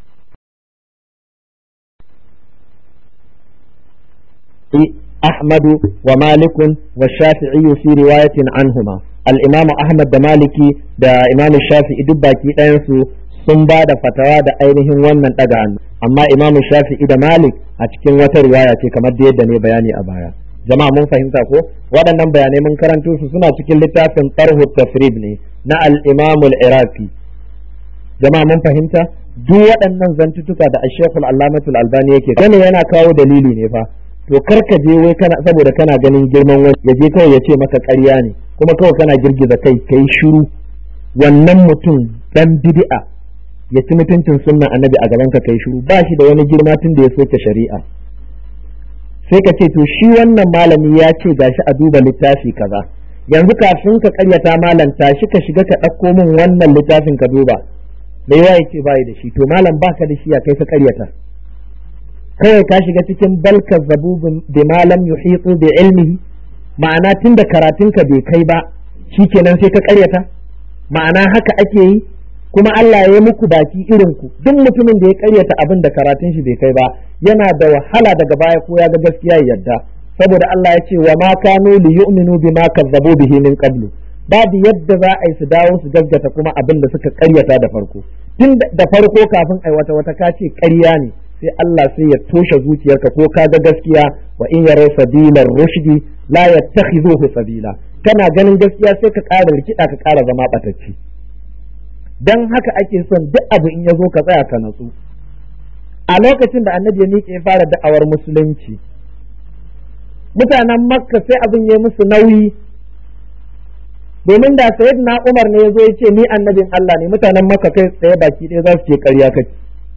أحمد ومالك والشافعي في رواية عنهما الإمام أحمد دا مالكي دا إمام الشافعي دباكي ɗayansu sun ba da fatawa da ainihin wannan ɗaga hannu amma imamu shafi'i da malik a cikin wata riwaya ce kamar da yadda ne bayani a baya jama'a mun fahimta ko waɗannan bayanai mun karanto su suna cikin littafin tarhu tafrib ne na al-imamu al-iraqi jama'a mun fahimta duk waɗannan zantutuka da ash-shaykh al-allamatul albani yake kana yana kawo dalili ne fa to karka je wai kana saboda kana ganin girman wani ya je kawai ya ce maka ƙarya ne kuma kawai kana girgiza kai kai shiru wannan mutum dan bid'a ya ci mutuncin sunnan annabi a gaban ka kai shiru ba shi da wani girma tun da ya soke shari'a sai ka ce to shi wannan malami ya ce gashi a duba littafi kaza yanzu kafin ka karyata malam tashi ka shiga ka ɗauko min wannan littafin ka duba me yawa yake bai da shi to malam baka da shi ya kai ka karyata kawai ka shiga cikin balka zabu bi malam yuhitu bi ilmihi ma'ana tun da karatunka bai kai ba shikenan sai ka karyata ma'ana haka ake yi kuma Allah ya muku baki irin ku duk mutumin da ya karyata abin da karatun shi bai kai ba yana da wahala daga baya ko ya ga gaskiya ya yadda saboda Allah ya ce wa ma kanu li yu'minu bima kazzabu bihi min qablu babu yadda za a yi su dawo su gaskata kuma abin da suka karyata da farko tun da farko kafin ai wata wata ka ce ƙarya ne sai Allah sai ya toshe zuciyarka ko ka ga gaskiya wa in yaraw sabilar rushdi la yattakhizuhu sabila kana ganin gaskiya sai ka ƙara rikida ka ƙara zama batacci dan haka ake son duk abu in ya zo ka tsaya ka natsu a lokacin da annabi ya miƙe fara da'awar musulunci mutanen makka sai abin ya musu nauyi domin da sayid na umar ne ya zo ya ce ni annabin Allah ne mutanen makka kai tsaye baki ɗaya za su ce ƙarya kake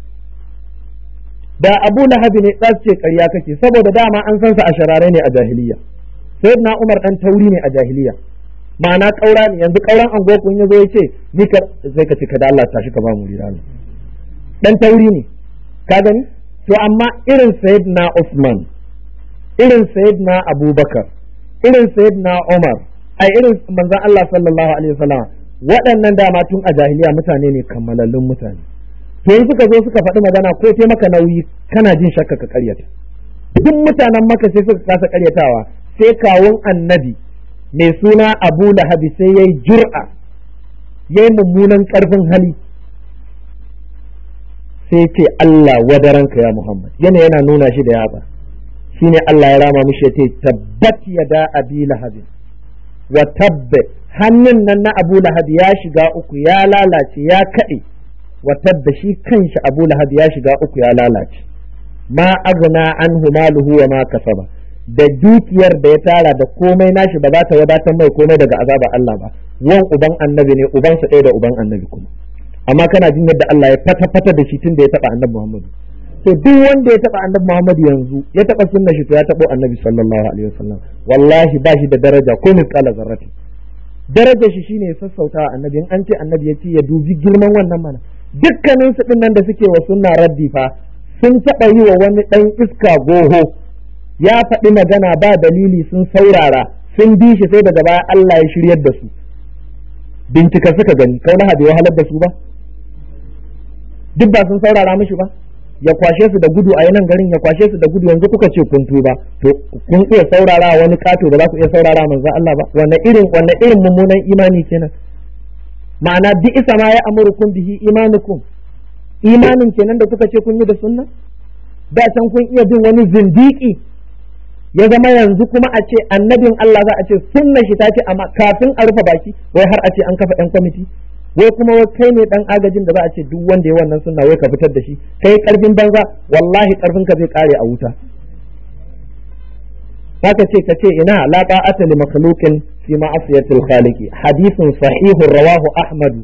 da abu lahabi ne za su ce ƙarya kake saboda dama an san sa a sharare ne a jahiliya sayid na umar ɗan tauri ne a jahiliya ma'ana ƙaura ne yanzu ƙauran anguwa kun ya zo ya ce ni ka sai ka ce ka da Allah tashi ka ba mu rira dan tauri ne ka gani to amma irin sayyidina Usman irin sayyidina Abubakar irin sayyidina Umar ai irin manzon Allah sallallahu alaihi wasallam waɗannan dama tun a jahiliya mutane ne kammalallun mutane to in suka zo suka faɗi magana ko sai maka nauyi kana jin shakka ka karyata duk mutanen maka sai suka kasa karyatawa sai kawun annabi mai suna Abu Lahabi sai yayi jur'a yayi mummunan karfin hali sai ce Allah wadaranka ya Muhammad yana yana nuna shi da yatsa shine Allah ya rama mishi yace tabbat yada abi lahab wa tabba hannun nan na Abu Lahab ya shiga uku ya lalace ya kade wa tabba shi kanshi Abu Lahab ya shiga uku ya lalace ma agna anhu maluhu wa ma kasaba da dukiyar da ya tara da komai nashi ba za ta wadatar mai komai daga azaba Allah ba wan uban annabi ne ubansa ɗaya da uban annabi kuma amma kana jin yadda Allah ya fata fata da shi tun da ya taba annabi Muhammad to duk wanda ya taba annabi Muhammad yanzu ya taba sunna shi to ya tabo annabi sallallahu alaihi wasallam wallahi ba shi da daraja ko misqala zarrati darajar shi shine ya sassauta annabi in an ce annabi ya ce ya dubi girman wannan mana dukkanin su din nan da suke wa sunna raddi fa sun taba yi wa wani dan iska goho ya faɗi magana ba dalili sun saurara sun bi shi sai daga baya Allah ya shiryar da su bincika suka gani kauna bai wahalar da su ba duk ba sun saurara mishi ba ya kwashe su da gudu a yanan garin ya kwashe su da gudu yanzu kuka ce kun tuba to kun iya saurara wani kato ba za ku iya saurara manzon Allah ba wannan irin wannan irin mummunan imani kenan ma'ana bi isa ma ya amurukum bihi imanukum imanin kenan da kuka ce kun yi da sunna da can kun iya bin wani zindiki ya zama yanzu kuma a ce annabin Allah za a ce sunna shi ta ce amma kafin a rufe baki wai har a ce an kafa ɗan kwamiti wai kuma wai kai ne dan agajin da za a ce duk wanda ya wannan sunna wai ka fitar da shi kai karfin banza wallahi karfin ka zai kare a wuta haka ce ka ce ina la ta'ata li makhluqin fi ma'asiyatil khaliqi hadithun sahihun rawahu ahmad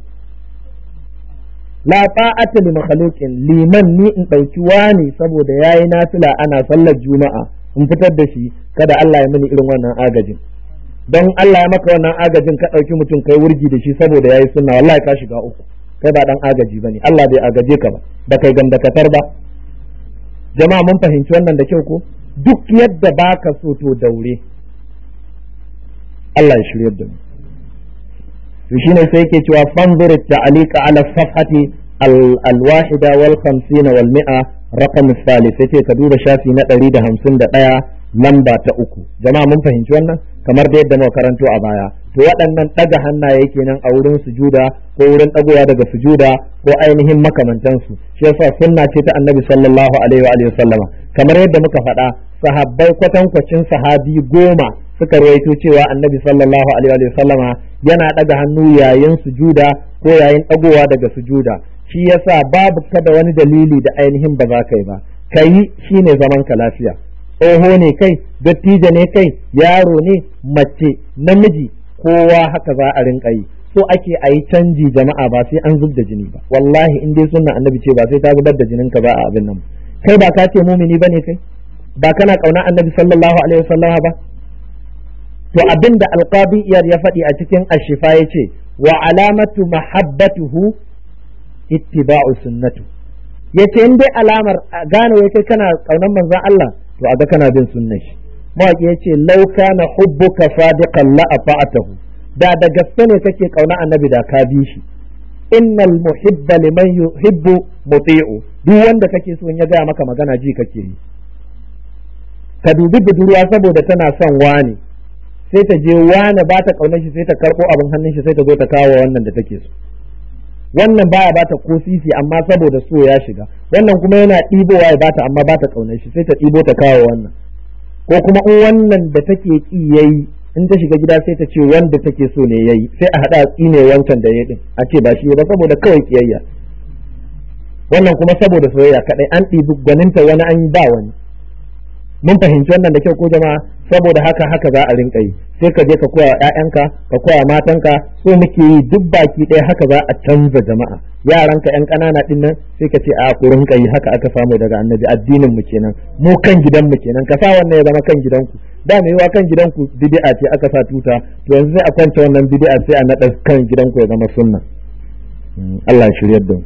la ta'ata li makhluqin liman ni in dauki wani saboda yayi nafila ana sallar juma'a in fitar da shi kada Allah ya mini irin wannan agajin don Allah ya maka wannan agajin ka ɗauki mutum kai wurgi da shi saboda yayi sunna wallahi ka shiga uku kai ba dan agaji bane Allah bai agaje ka ba da kai gandakatar ba jama'a mun fahimci wannan da kyau ko duk yadda baka so to daure Allah ya shirye da mu to shine sai yake cewa fanzur ta'alika ala safhati al-wahida wal 50 wal 100 raqam الثالث yace ka duba shafi na 151 lamba ta uku jama'a mun fahimci wannan kamar da yadda muka karanto a baya to waɗannan ɗaga hannaye kenan a wurin sujuda ko wurin ɗagowa daga sujuda ko ainihin makamantansu shi yasa sunna ce ta annabi sallallahu alaihi wa alihi sallama kamar yadda muka faɗa sahabbai kwatankwacin sahabi goma suka rawaito cewa annabi sallallahu alaihi wa sallama yana ɗaga hannu yayin sujuda ko yayin ɗagowa daga sujuda shi yasa babu kada wani dalili da ainihin ba za ka yi ba kayi shine zaman ka lafiya tsoho ne kai dattijo ne kai yaro ne mace namiji kowa haka za a rinka yi so ake a yi canji jama'a ba sai an zub da jini ba wallahi in dai sunna annabi ce ba sai ta zubar da jinin ka ba a abin nan kai ba ka ce mumini bane kai ba kana kauna annabi sallallahu alaihi wasallama ba to abin da alqabi iyar ya faɗi a cikin ashifa yace wa alamatu mahabbatuhu ittiba'u sunnatu yace in dai alamar gane wai kai kana kaunan manzon Allah to a ga kana bin sunnan shi mawaki ya ce lau kana hubbuka sadiqan la ata'atahu da da gaske ne kake kauna annabi da ka bi shi innal muhibba liman yuhibbu muti'u duk wanda kake so in ya gaya maka magana ji kake yi ka dubi budurwa saboda tana son wani sai ta je wani ba ta kaunar shi sai ta karbo abin hannun shi sai ta zo ta kawo wannan da take so wannan baya bata ko sisi amma saboda so ya shiga wannan kuma yana ɗibowa ya bata amma bata kaunar shi sai ta ɗibo ta kawo wannan ko kuma in wannan da take ki yayi in ta shiga gida sai ta ce wanda take so ne yayi sai a hada tsine wancan da yayi din a ce ba shi ba saboda kawai kiyayya wannan kuma saboda soyayya kadai an ɗibi gwaninta wani an ba wani mun fahimci wannan da kyau ko jama'a saboda haka haka za a rinka yi sai ka je ka koya ƴaƴanka ka koya matanka so muke yi duk baki ɗaya haka za a canza jama'a yaranka ƴan ƙanana ɗin nan sai ka ce a ku rinka yi haka aka samu daga annabi addinin mu kenan mu kan gidan mu kenan ka sa wannan ya zama kan gidanku da mai yiwa kan gidanku bid'a ce aka sa tuta to yanzu sai a kwance wannan bid'a sai a naɗa kan gidanku ya zama sunna Allah ya shiryar da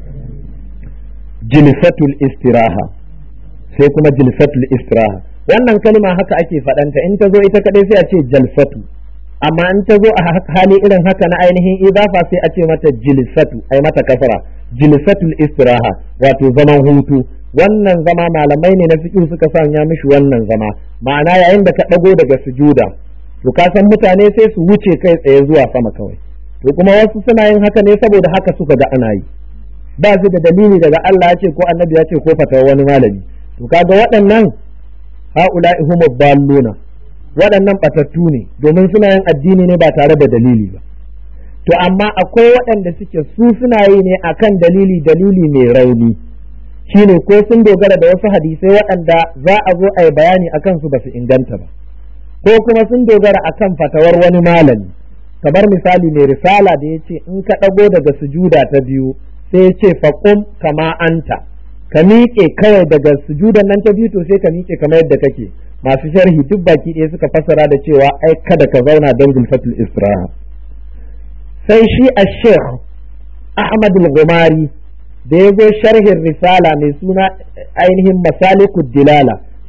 jilsatul istiraha sai kuma jilsatul istiraha wannan kalma haka ake faɗanta in ta zo ita kaɗai sai a ce jalsatu amma in ta zo a hali irin haka na ainihin idafa sai a ce mata jilsatu ai mata kasara jilsatul istiraha wato zaman hutu wannan zama malamai ne na fiqh suka sanya mishi wannan zama ma'ana yayin da ka ɗago daga sujuda to ka san mutane sai su wuce kai tsaye zuwa sama kawai to kuma wasu suna yin haka ne saboda haka suka ga ana yi ba su da dalili daga Allah ya ce ko annabi ya ce ko fatawa wani malami to kaga waɗannan ha'ula'i humu balluna waɗannan batattu ne domin suna yin addini ne ba tare da dalili ba to amma akwai waɗanda suke su suna yi ne akan dalili dalili mai rauni shine ko sun dogara da wasu hadisai waɗanda za a zo a yi bayani akan su ba su inganta ba ko kuma sun dogara akan fatawar wani malami kamar misali mai risala da ya ce in ka ɗago daga sujuda ta biyu sai ya ce faƙum kama anta ka miƙe kawai daga sujudan nan ta biyu to sai ka miƙe kamar yadda kake masu sharhi duk baki ɗaya suka fassara da cewa ai kada ka zauna don gulfatul istiraha sai shi a sheikh ahmad al-gumari da ya zo sharhin risala mai suna ainihin masalikud dilala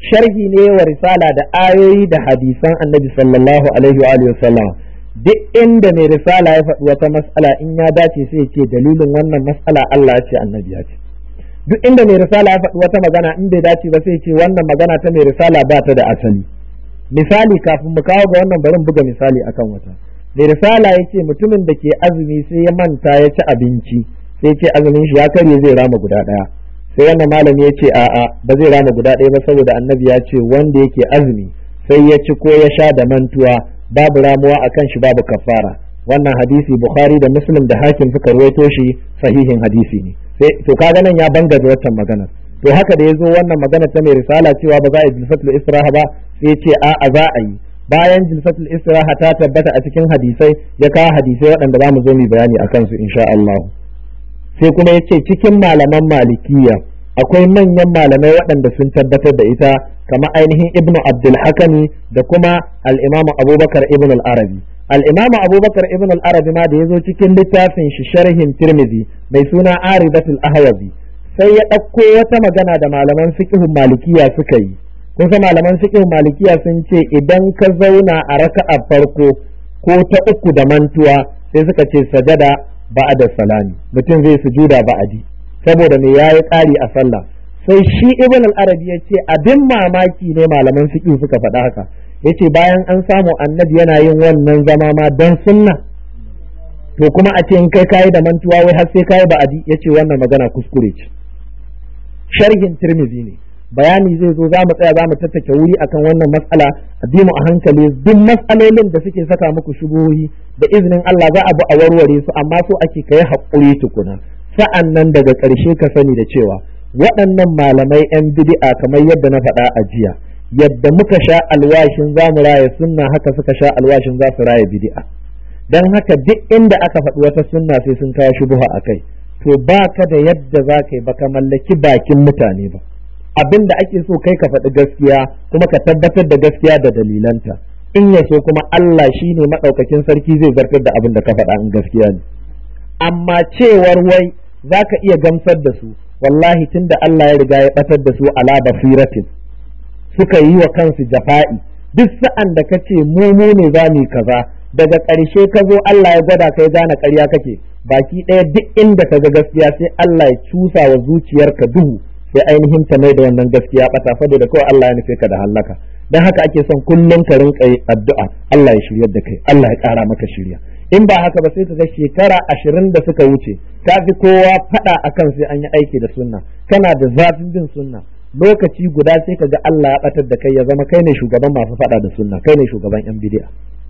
sharhi ne wa risala da ayoyi da hadisan annabi sallallahu alaihi wa alihi wasallam duk inda mai risala ya faɗi wata mas'ala in ya dace sai ya ce dalilin wannan mas'ala Allah ya ce annabi ya ce duk inda mai risala ya faɗi wata magana in bai dace ba sai ya ce wannan magana ta mai risala ba ta da asali misali kafin mu kawo ga wannan barin buga misali akan wata mai risala ya ce mutumin da ke azumi sai ya manta ya ci abinci sai ya ce azumin shi ya karye zai rama guda ɗaya sai wannan malami ya ce a'a ba zai rama guda ɗaya ba saboda annabi ya ce wanda yake azumi sai ya ci ko ya sha da mantuwa babu ramuwa akan shi babu kafara wannan hadisi bukhari da muslim da hakim suka ruwaito shi sahihin hadisi ne sai to kaga nan ya banga da wannan maganar to haka da yazo wannan magana ta mai risala cewa ba za a yi jilsatul istiraha ba sai ya ce a'a za a yi bayan jilsatul istiraha ta tabbata a cikin hadisai ya kawo hadisai waɗanda za mu zo mu bayani akan su insha Allah sai kuma ya ce cikin malaman malikiya akwai manyan malamai waɗanda sun tabbatar da ita kamar ainihin ibnu abdul hakami da kuma al-imamu abubakar ibn al-arabi al-imamu abubakar ibn al-arabi ma da ya zo cikin littafin shi sharhin tirmidhi mai suna aridatul ahwazi sai ya ɗauko wata magana da malaman fiqhun malikiya suka yi kun san malaman fiqhun malikiya sun ce idan ka zauna a raka'a farko ko ta uku da mantuwa sai suka ce sajada ba'da salami mutum zai sujuda ba'adi saboda me yayi ƙari a sallah sai shi ibn al-arabi ya ce abin mamaki ne malaman fiqh suka faɗa haka yace bayan an samu annabi yana yin wannan zama ma dan sunna to kuma a ce in kai kayi da mantuwa wai har sai kayi ba'adi yace wannan magana kuskure ce sharhin tirmizi ne bayani zai zo za mu tsaya za mu tattake wuri akan wannan matsala a bi mu a hankali duk matsalolin da suke saka muku shubuhohi da izinin Allah za a bi a warware su amma so ake kai haƙuri tukuna sa'an nan daga ƙarshe ka sani da cewa waɗannan malamai 'yan bid'a kamar yadda na faɗa a jiya yadda muka sha alwashin za mu raya sunna haka suka sha alwashin za su raya bid'a don haka duk inda aka faɗi wata sunna sai sun kawo shubuha a kai to ba ka da yadda za ka yi ba ka mallaki bakin mutane ba abin da ake so kai ka faɗi gaskiya kuma ka tabbatar da gaskiya da dalilanta in ya so kuma Allah shi ne maɗaukakin sarki zai zartar da abin da ka faɗa in gaskiya ne amma cewar wai za ka iya gamsar da su wallahi tun da Allah ya riga ya ɓatar da su ala basiratin suka yi wa kansu jafa'i duk sa'an da ka ce mu mu ne za mu kaza daga ƙarshe ka zo Allah ya gwada kai gane ƙarya kake baki ɗaya duk inda ka ga gaskiya sai Allah ya cusa wa zuciyarka duhu sai ainihin ta mai da wannan gaskiya bata saboda kawai Allah ya nufe ka da hallaka dan haka ake son kullum ka rinka addu'a Allah ya shiryar da kai Allah ya ƙara maka shirya in ba haka ba sai ka ga shekara ashirin da suka wuce ka fi kowa faɗa akan sai an yi aiki da sunna kana da zafin bin sunna lokaci guda sai ka ga Allah ya batar da kai ya zama kai ne shugaban masu faɗa da sunna kai ne shugaban yan bid'a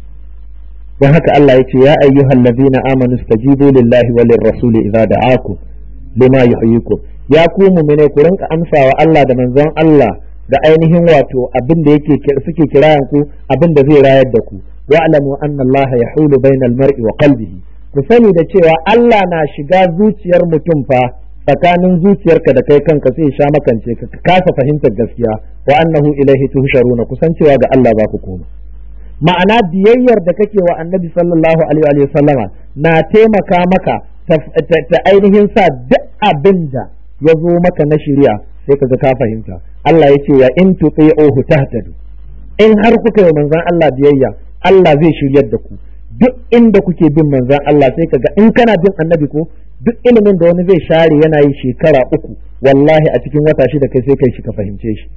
don haka Allah ya ce ya ayyuhal ladina amanu stajibu lillahi wa lirrasuli idza da'akum lima yuhyikum ya ku mu'mine ku rinka amsawa Allah da manzon Allah da ainihin wato abin da yake suke kirayan ku abin da zai rayar da ku wa'lamu anna Allah yahulu bainal mar'i wa qalbihi ku sani da cewa Allah na shiga zuciyar mutum fa tsakanin zuciyarka da kai kanka sai sha makance ka kasa fahimtar gaskiya wa annahu ilaihi tuhsharuna kusan cewa ga Allah za ku koma ma'ana biyayyar da kake wa annabi sallallahu alaihi wa sallama na taimaka maka ta ainihin sa duk abin da ya zo maka na shari'a sai kaga ka fahimta Allah ya ce ya in tuti'uhu tahtadu in har kuka yi manzon Allah biyayya Allah zai shiryar da ku duk inda kuke bin manzon Allah sai kaga in kana bin annabi ko duk ilimin da wani zai share yana yi shekara uku wallahi a cikin wata shida kai sai kai shi ka fahimce shi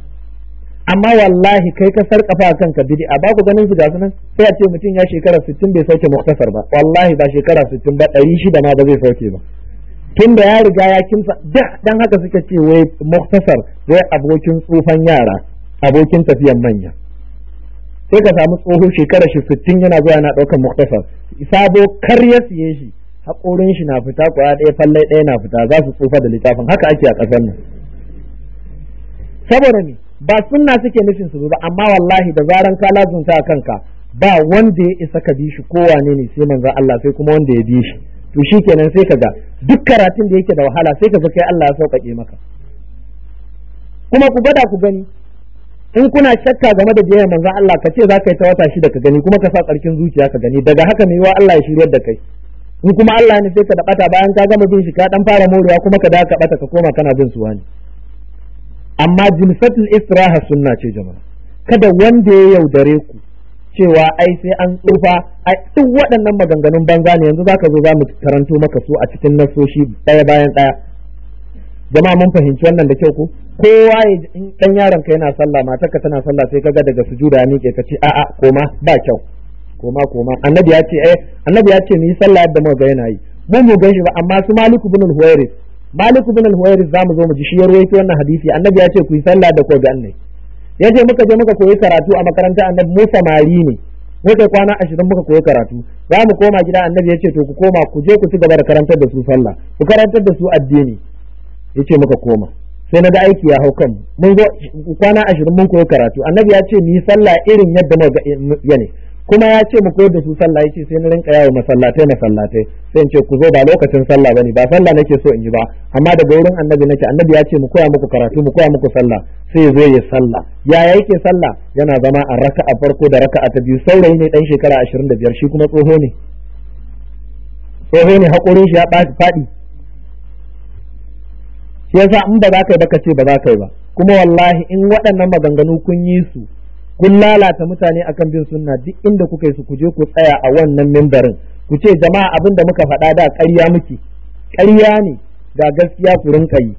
amma wallahi kai ka sarkafa kanka bid'a ba ku ganin su ga sunan sai a ce mutum ya shekara 60 bai sauke muktasar ba wallahi ba shekara 60 ba 600 ma ba zai sauke ba tun da ya riga ya kimsa dan haka suka ce wai muktasar wai abokin tsufan yara abokin tafiyan manya sai ka samu tsoho shekara shi 60 yana zuwa yana ɗaukar muktasar sabo kar ya siye shi haƙorin shi na fita kwaya ɗaya falle ɗaya na fita za su tsufa da littafin haka ake a ƙasar nan saboda ne ba sunna suke nufin su ba amma wallahi da zaran ka lazunta kanka ba wanda ya isa ka bi shi ko wane ne sai manzon Allah sai kuma wanda ya bi shi to shikenan sai kaga duk karatun da yake da wahala sai kaga kai Allah ya sauƙaƙe maka kuma ku gada ku gani in kuna shakka game da biyayyar manzon Allah ka ce za ka yi ta wata shida ka gani kuma ka sa tsarkin zuciya ka gani daga haka mai wa Allah ya shiryar da kai in kuma Allah ne sai ka da bata bayan ka gama bin shi ka dan fara morewa kuma ka dawo ka bata ka koma kana bin su wani amma jilsatul istiraha sunna ce jama'a kada wanda ya yaudare ku cewa ai sai an tsufa ai duk waɗannan maganganun banza ne yanzu zaka zo za mu karanto maka su a cikin nasoshi ɗaya bayan ɗaya jama'a mun fahimci wannan da kyau ko kowa ya in dan yaron ka yana sallah matarka tana sallah sai kaga daga sujuda ya miƙe ka ce a'a koma ba kyau koma koma annabi ya ce eh annabi ya ce mu yi sallah yadda muka ga yana yi mu mu gan shi ba amma su maliku bin al-huwairis maliku bin al-huwairis zamu zo mu ji shi ya rawaito wannan hadisi annabi ya ce ku yi sallah da ko ga annabi ya ce muka je muka koyi karatu a makaranta annabi mu samari ne muka kwana ashirin muka koyi karatu za mu koma gida annabi ya ce to ku koma ku je ku ci gaba da karantar da su sallah ku karantar da su addini ya ce muka koma sai na ga aiki ya hau kan mun zo kwana ashirin mun koyi karatu annabi ya ce mu yi sallah irin yadda muka ya ne kuma ya ce mu koyar da su sallah ya ce sai na rinka yawo masallatai masallatai sai in ce ku zo ba lokacin sallah bane ba sallah nake so in yi ba amma daga wurin annabi nake annabi ya ce mu koya muku karatu mu koya muku sallah sai zo ya sallah yaya yake sallah yana zama a raka'a farko da raka'a ta biyu saurayi ne dan shekara 25 shi kuma tsoho ne tsoho ne haƙorin shi ya faɗi shi yasa in ba za ka yi ba ka ce ba za ka yi ba kuma wallahi in waɗannan maganganu kun yi su kun lalata mutane akan bin sunna duk inda kuka yi su ku je ku tsaya a wannan mimbarin ku ce jama'a abin da muka faɗa da ƙarya muke ƙarya ne ga gaskiya ku rinka yi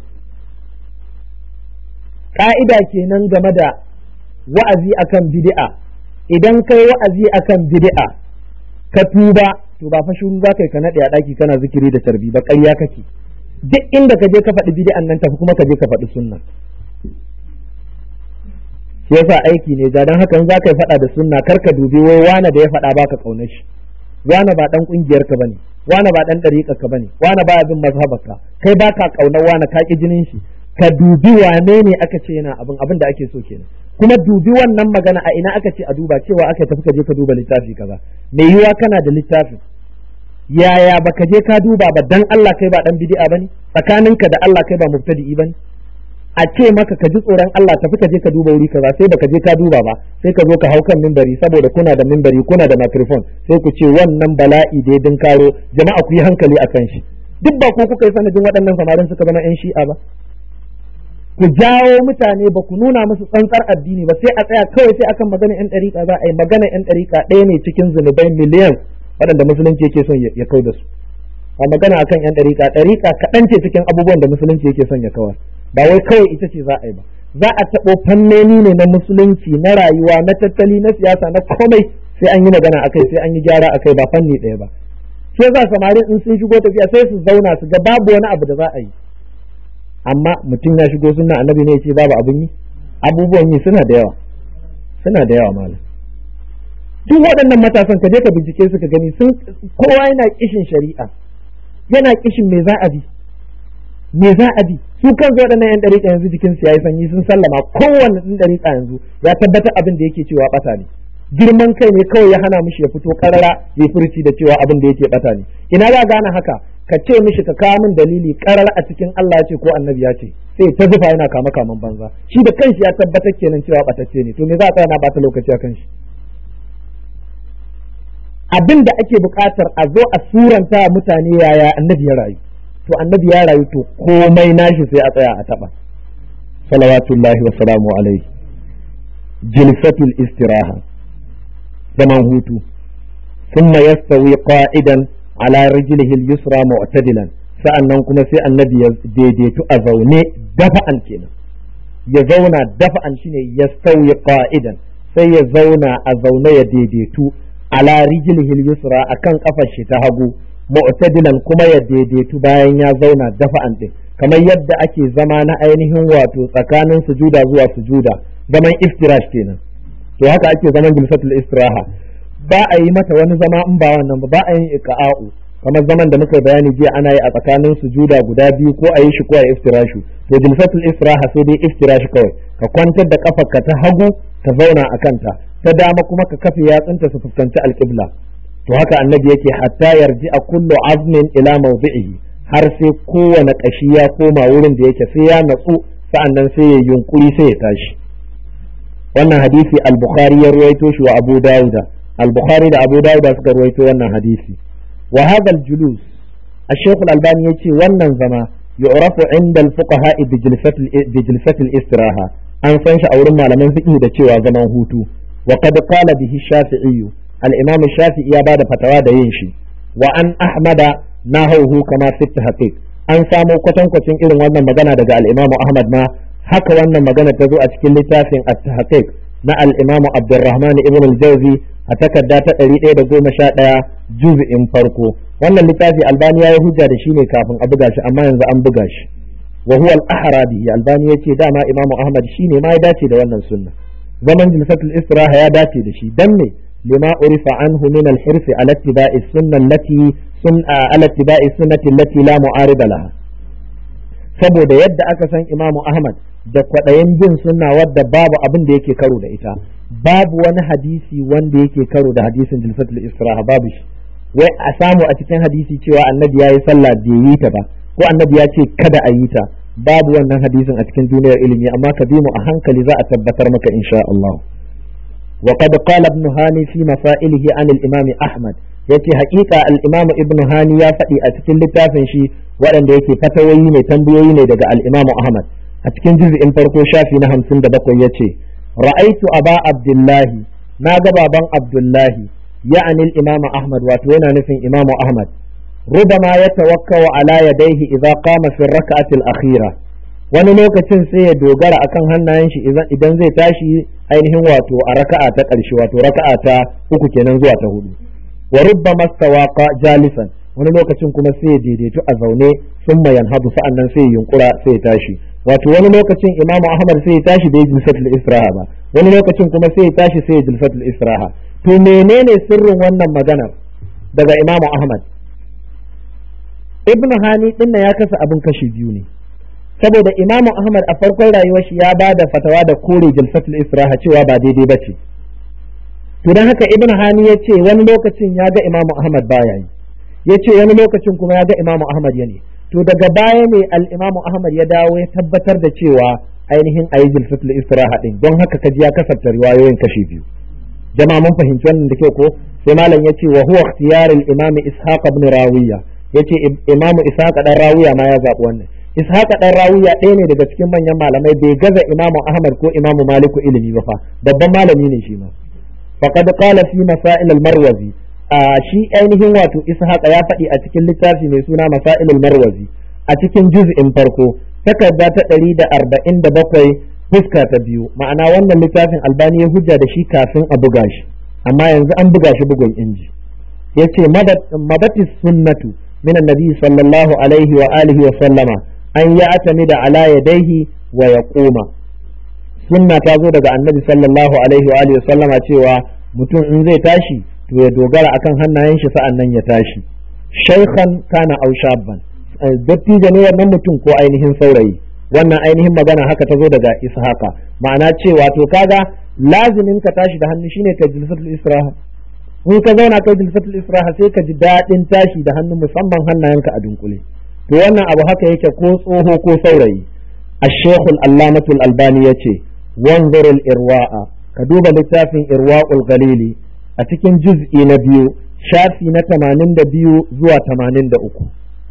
ka'ida kenan game da wa'azi akan bid'a idan kai wa'azi akan bid'a ka tuba to ba fa shiru za ka yi ka naɗe a ɗaki kana zikiri da tarbi ba ƙarya kake duk inda ka je ka faɗi bid'an nan tafi kuma ka je ka faɗi sunna shi yasa aiki ne ga dan hakan za ka yi faɗa da sunna kar ka dubi wai wane da ya faɗa baka ƙaunar shi wane ba dan ƙungiyar ka bane wane ba dan ɗariƙar ka bane wane ba bin mazhabarka kai baka ƙaunar wane ka ƙi jinin shi ka dubi wane ne aka ce yana abin abin da ake so kenan kuma dubi wannan magana a ina aka ce a duba cewa aka tafi ka je ka duba littafi kaza mai yiwa kana da littafin yaya baka je ka duba ba dan Allah kai ba dan bid'a bane tsakaninka da Allah kai ba mubtadi'i bane a ce maka ka ji tsoron Allah tafi ka je ka duba wuri kaza sai baka je ka duba ba sai ka zo ka hau kan mimbari saboda kuna da mimbari kuna da microphone sai ku ce wannan bala'i da ya dinkaro jama'a ku yi hankali akan shi duk ba ku kuka yi sanadin waɗannan samarin suka zama yan shi'a ba ku jawo mutane ba ku nuna musu tsantsar addini ba sai a tsaya kawai sai akan magana yan ɗariƙa za a yi magana yan ɗariƙa ɗaya ne cikin zunubai miliyan waɗanda musulunci yake son ya kau da su ba magana akan yan ɗariƙa ɗariƙa kaɗan ce cikin abubuwan da musulunci yake son ya kawar ba wai kawai ita ce za a yi ba za a taɓo fannoni ne na musulunci na rayuwa na tattali na siyasa na komai sai an yi magana akai sai an yi gyara akai ba fanni ɗaya ba sai za samari in sun shigo tafiya sai su zauna su ga babu wani abu da za a yi amma mutum ya shigo sunna annabi ne ya ce babu abin yi abubuwan yi suna da yawa suna da yawa malam duk waɗannan matasan ka je ka bincike su ka gani sun kowa yana kishin shari'a yana kishin me za a bi me za a bi su kansu waɗannan yan ɗariƙa yanzu jikin su yayi sanyi sun sallama kowanne ɗan ɗariƙa yanzu ya tabbatar abin da yake cewa ɓata ne girman kai ne kawai ya hana mishi ya fito karara ya furci da cewa abin da yake ɓata ne ina za gane haka ka ce mishi ka kawo min dalili karar a cikin Allah ya ce ko annabi ya ce sai ta zufa yana kama kaman banza shi da kanshi ya tabbatar kenan cewa ɓatacce ne to me za a tsaya na ɓata lokaci a kanshi abin da ake buƙatar a zo a suranta mutane yaya annabi ya rayu to annabi ya rayu to komai nashi sai a tsaya a taba salawatullahi wa salamu alaihi jilsatul istiraha zaman hutu thumma yastawi qa'idan ala rijlihi al-yusra mu'tadilan sa'annan kuma sai annabi ya daidaitu a zaune dafa'an kenan ya zauna dafa'an shine yastawi qa'idan sai ya zauna a zaune ya daidaitu ala rijlihi al-yusra akan kafar shi ta hagu mu'tadilan kuma ya daidaitu bayan ya zauna dafa'an din kamar yadda ake zama na ainihin wato tsakanin sujuda zuwa sujuda zaman iftirash kenan to haka ake zaman jilsatul istiraha ba a yi mata wani zama in ba wannan ba ba a yin iqa'u kamar zaman da muka bayani jiya ana yi a tsakanin sujuda guda biyu ko a yi shi ko a iftirashu to jilsatul istiraha sai dai iftirash kawai ka kwantar da kafarka ta hagu ka zauna a kanta ta dama kuma ka kafe yatsunta su fuskanci alƙibla to haka annabi yake hatta yarji a kullu azmin ila mawdi'ihi har sai kowane kashi ya koma wurin da yake sai ya natsu sa'annan sai ya yunkuri sai ya tashi wannan hadisi al-bukhari ya ruwaito shi wa abu dauda al-bukhari da abu dauda suka ruwaito wannan hadisi wa hadha al-julus الشيخ الألباني يتي wannan zama yu'rafu inda al-fuqaha bi jilsat al-istiraha an san shi a wurin malaman fiqh da cewa zaman hutu wa qad qala bihi shafi'i al-imam shafi'i ya bada fatawa da yin shi wa an ahmada nahawu kama fi tahqiq an samo kwatankwacin irin wannan magana daga al-imam ahmad ma haka wannan magana ta zo a cikin littafin at-tahqiq na al-imam abdurrahman ibn al-jawzi a takarda ta 111 juz'in farko wannan littafi albani ya yi hujja da shi ne kafin a buga shi amma yanzu an buga shi wa huwa al-ahra bihi albani yace dama imamu ahmad shine ma ya dace da wannan sunna zaman jilsatul istiraha ya dace da shi dan me lima urifa anhu min al-hirsi ala ittiba'i sunna allati sun ala ittiba'i sunnati allati la mu'arida laha saboda yadda aka san imamu ahmad da kwaɗayin bin sunna wadda babu abin da yake karo da ita babu wani hadisi wanda yake karo da hadisin jilsatul istiraha babu shi wai a samu a cikin hadisi cewa annabi ya yi sallah bai yi ta ba ko annabi ya ce kada a yi ta babu wannan hadisin a cikin duniyar ilimi amma ka bi mu a hankali za a tabbatar maka insha Allah wa qad qala ibn hani fi masailihi an al-imam ahmad yace haƙiƙa al-imam ibn hani ya faɗi a cikin littafin shi waɗanda yake fatawoyi ne tambayoyi ne daga al-imam ahmad a cikin juz'in farko shafi na 57 yace ra'aitu aba abdullahi na ga baban abdullahi يعني الإمام أحمد واتوينا نفين إمام أحمد ربما يتوكل على يديه إذا قام في الركعة الأخيرة wani lokacin sai ya dogara akan hannayen shi idan zai tashi ainihin wato a raka'a ta ƙarshe wato raka'a ta uku kenan zuwa ta hudu wa rubba mastawaqa jalisan wani lokacin kuma sai ya daidaitu a zaune sun mayan hadu sa'annan sai ya yunkura sai ya tashi wato wani lokacin imamu ahmad sai ya tashi da jilsatul israha ba wani lokacin kuma sai ya tashi sai ya jilsatul israha to menene sirrin wannan maganar daga imamu ahmad ibn hani din ya kasa abin kashi biyu ne saboda imamu ahmad a farkon rayuwar shi ya ba da fatawa da kore jilsatul israha cewa ba daidai ba ce to don haka ibn hani ya ce wani lokacin ya ga imamu ahmad baya yi ya ce wani lokacin kuma ya ga imamu ahmad ya ne to daga baya ne al-imamu ahmad ya dawo ya tabbatar da cewa ainihin ayi jilsatul istiraha din don haka kaji ya kasafta riwayoyin kashi biyu jama'a mun fahimci wannan da kyau ko sai malam ya ce wa huwa ikhtiyarul imami ishaq ibn rawiya yace imamu ishaq dan rawiya ma ya zabi wannan ishaq dan rawiya ɗaya ne daga cikin manyan malamai bai gaza imamu ahmad ko imamu maliku ilimi ba fa babban malami ne shi ma faqad qala fi masail al-marwazi a shi ainihin wato ishaq ya faɗi a cikin littafi mai suna masail al-marwazi a cikin juz'in farko takarda ta ɗari da arba'in da bakwai fuska ta biyu ma'ana wannan littafin albani ya hujja da shi kafin a buga shi amma yanzu an buga shi bugun inji ya ce mabati sunnatu min annabi sallallahu alaihi wa alihi wa sallama an ya atami da ala yadaihi wa ya koma sunna ta zo daga annabi sallallahu alaihi wa alihi wa sallama cewa mutum in zai tashi to ya dogara akan hannayen shi sa'an nan ya tashi shaykhan kana aw shabban dattijo ne wannan mutum ko ainihin saurayi wannan ainihin magana haka ta zo daga ishaqa ma'ana cewa to kaga lazimin ka tashi da hannu shine ka jilsatul israha in ka zauna kai jilsatul israha sai ka ji daɗin tashi da hannu musamman hannayenka a dunkule to wannan abu haka yake ko tsoho ko saurayi الشيخ العلامة الألباني يتي وانظر الإرواء كدوب لتافين إرواء الغليل أتكن جزء نبيو شافي نتمانين دبيو زوا تمانين دا أكو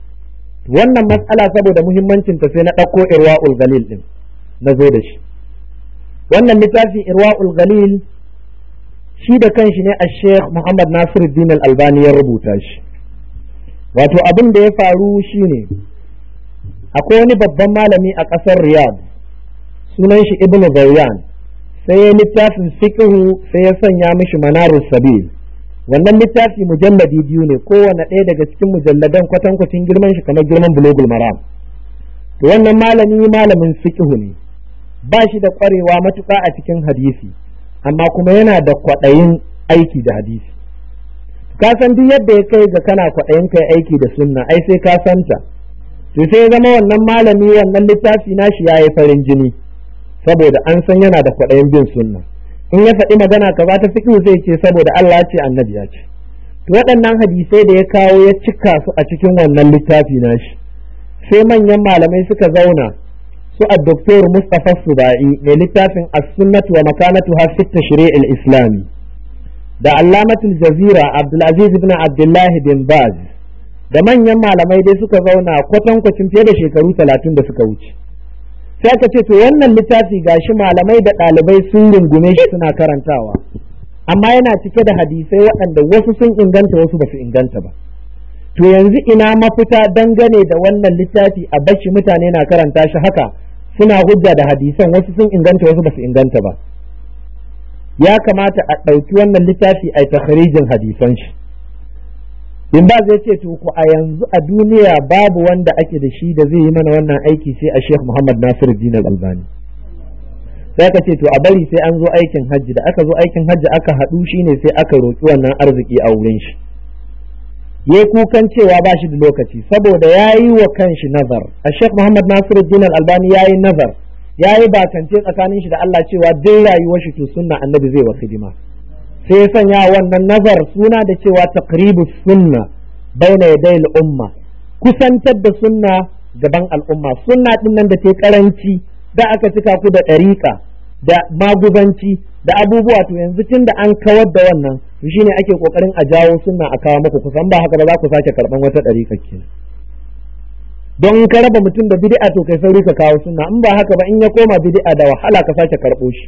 wannan matsala saboda muhimmancinta sai na ɗauko irwa'ul galil ɗin na zo da shi wannan littafin irwa'ul galil shi da kanshi ne a sheikh muhammad nasiruddin al-albani ya rubuta shi wato abin da ya faru shine akwai wani babban malami a ƙasar riyadh sunan shi ibn zawyan sai ya littafin fiqhu sai ya sanya mishi manarus sabil wannan littafi mujalladi biyu ne kowane ɗaya daga cikin mujalladan kwatankwacin girman shi kamar girman bulogul maram to wannan malami malamin fiqhu ne ba shi da ƙwarewa matuƙa a cikin hadisi amma kuma yana da kwaɗayin aiki da hadisi ka san duk yadda ya kai ga kana kwaɗayin kai aiki da sunna ai sai ka santa to sai ya zama wannan malami wannan littafi nashi ya yi farin jini saboda an san yana da kwaɗayin bin sunna in ya faɗi magana ka ba ta fiƙi zai ce saboda Allah ce annabi ya ce to waɗannan hadisai da ya kawo ya cika su a cikin wannan littafi nashi sai manyan malamai suka zauna su a doktor Mustapha Subai mai littafin as-sunnatu wa makanatu fi tashri' al-islami da allamatul jazira Abdulaziz ibn Abdullah bin Baz da manyan malamai dai suka zauna kwatankwacin fiye da shekaru talatin da suka wuce sai aka ce to wannan littafi gashi malamai da ɗalibai sun rungume shi suna karantawa amma yana cike da hadisai waɗanda wasu sun inganta wasu ba su inganta ba to yanzu ina mafita dangane da wannan littafi a bashi mutane na karanta shi haka suna hujja da hadisan wasu sun inganta wasu ba su inganta ba ya kamata a ɗauki wannan littafi a takharijin hadisan shi in ba zai ce to ku a yanzu a duniya babu wanda ake da shi da zai yi mana wannan aiki sai a Sheikh Muhammad Nasiruddin Al-Albani sai ka ce to a bari sai an zo aikin hajji da aka zo aikin hajji aka haɗu shine sai aka roƙi wannan arziki a wurin shi ya kukan cewa ba shi da lokaci saboda ya yi wa kanshi nazar a Sheikh Muhammad Nasiruddin Al-Albani ya yi nazar ya yi bakance tsakanin shi da Allah cewa duk rayuwar shi to sunna annabi zai wa hidima sai ya sanya wannan nazar suna da cewa taqribus sunna baina yaday umma kusantar da sunna gaban al'umma sunna din nan da ke karanci da aka cika ku da ɗariƙa da maguzanci da abubuwa to yanzu tun da an kawar da wannan to shine ake kokarin a jawo sunna a kawo muku kusan ba haka ba za ku sake karban wata ɗariƙa kenan don ka raba mutum da bid'a to kai sauri ka kawo sunna in ba haka ba in ya koma bid'a da wahala ka sake karɓo shi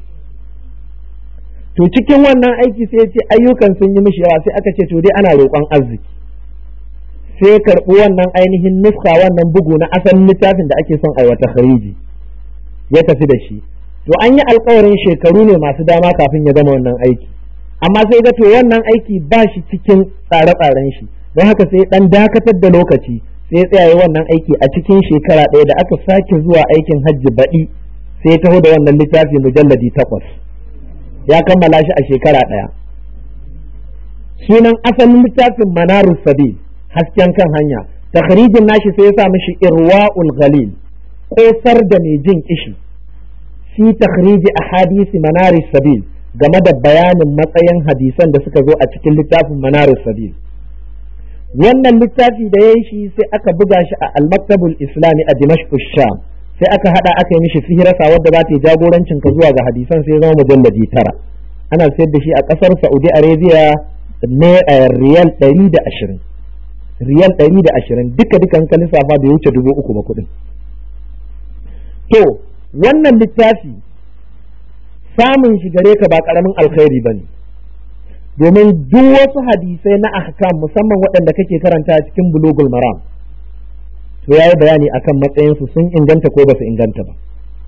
to cikin wannan aiki sai ya ce ayyukan sun yi mishi yawa sai aka ce to dai ana roƙon arziki sai ya karɓi wannan ainihin nuska wannan bugu na asalin littafin da ake son aiwata khariji ya tafi da shi to an yi alkawarin shekaru ne masu dama kafin ya gama wannan aiki amma sai ga to wannan aiki ba shi cikin tsare-tsaren shi don haka sai dan dakatar da lokaci sai ya tsaya wannan aiki a cikin shekara ɗaya da aka sake zuwa aikin hajji baɗi sai ya taho da wannan littafi mujalladi takwas ya kammala shi a shekara ɗaya sunan asalin littafin manarus sabil hasken kan hanya takhrijin nashi sai ya sa mishi irwa'ul ghalil kosar da mai jin kishi fi takhriji ahadisi manaris sabil game da bayanin matsayin hadisan da suka zo a cikin littafin manaris sabil wannan littafi da ya yi shi sai aka buga shi a al-maktabul islami a dimashq sham sai aka hada aka yi mishi fihirasa wadda za ta yi jagorancin ka zuwa ga hadisan sai zama mujalladi tara ana sayar da shi a kasar saudi arabia ne riyal ɗari da ashirin riyal ɗari da ashirin duka dukan ka lissafa bai wuce dubu uku ba kuɗin to wannan littafi samun shi gare ka ba ƙaramin alkhairi ba ne domin duk wasu hadisai na ahkam musamman waɗanda kake karanta cikin bulugul maram to ya yi bayani akan matsayinsu sun inganta ko ba su inganta ba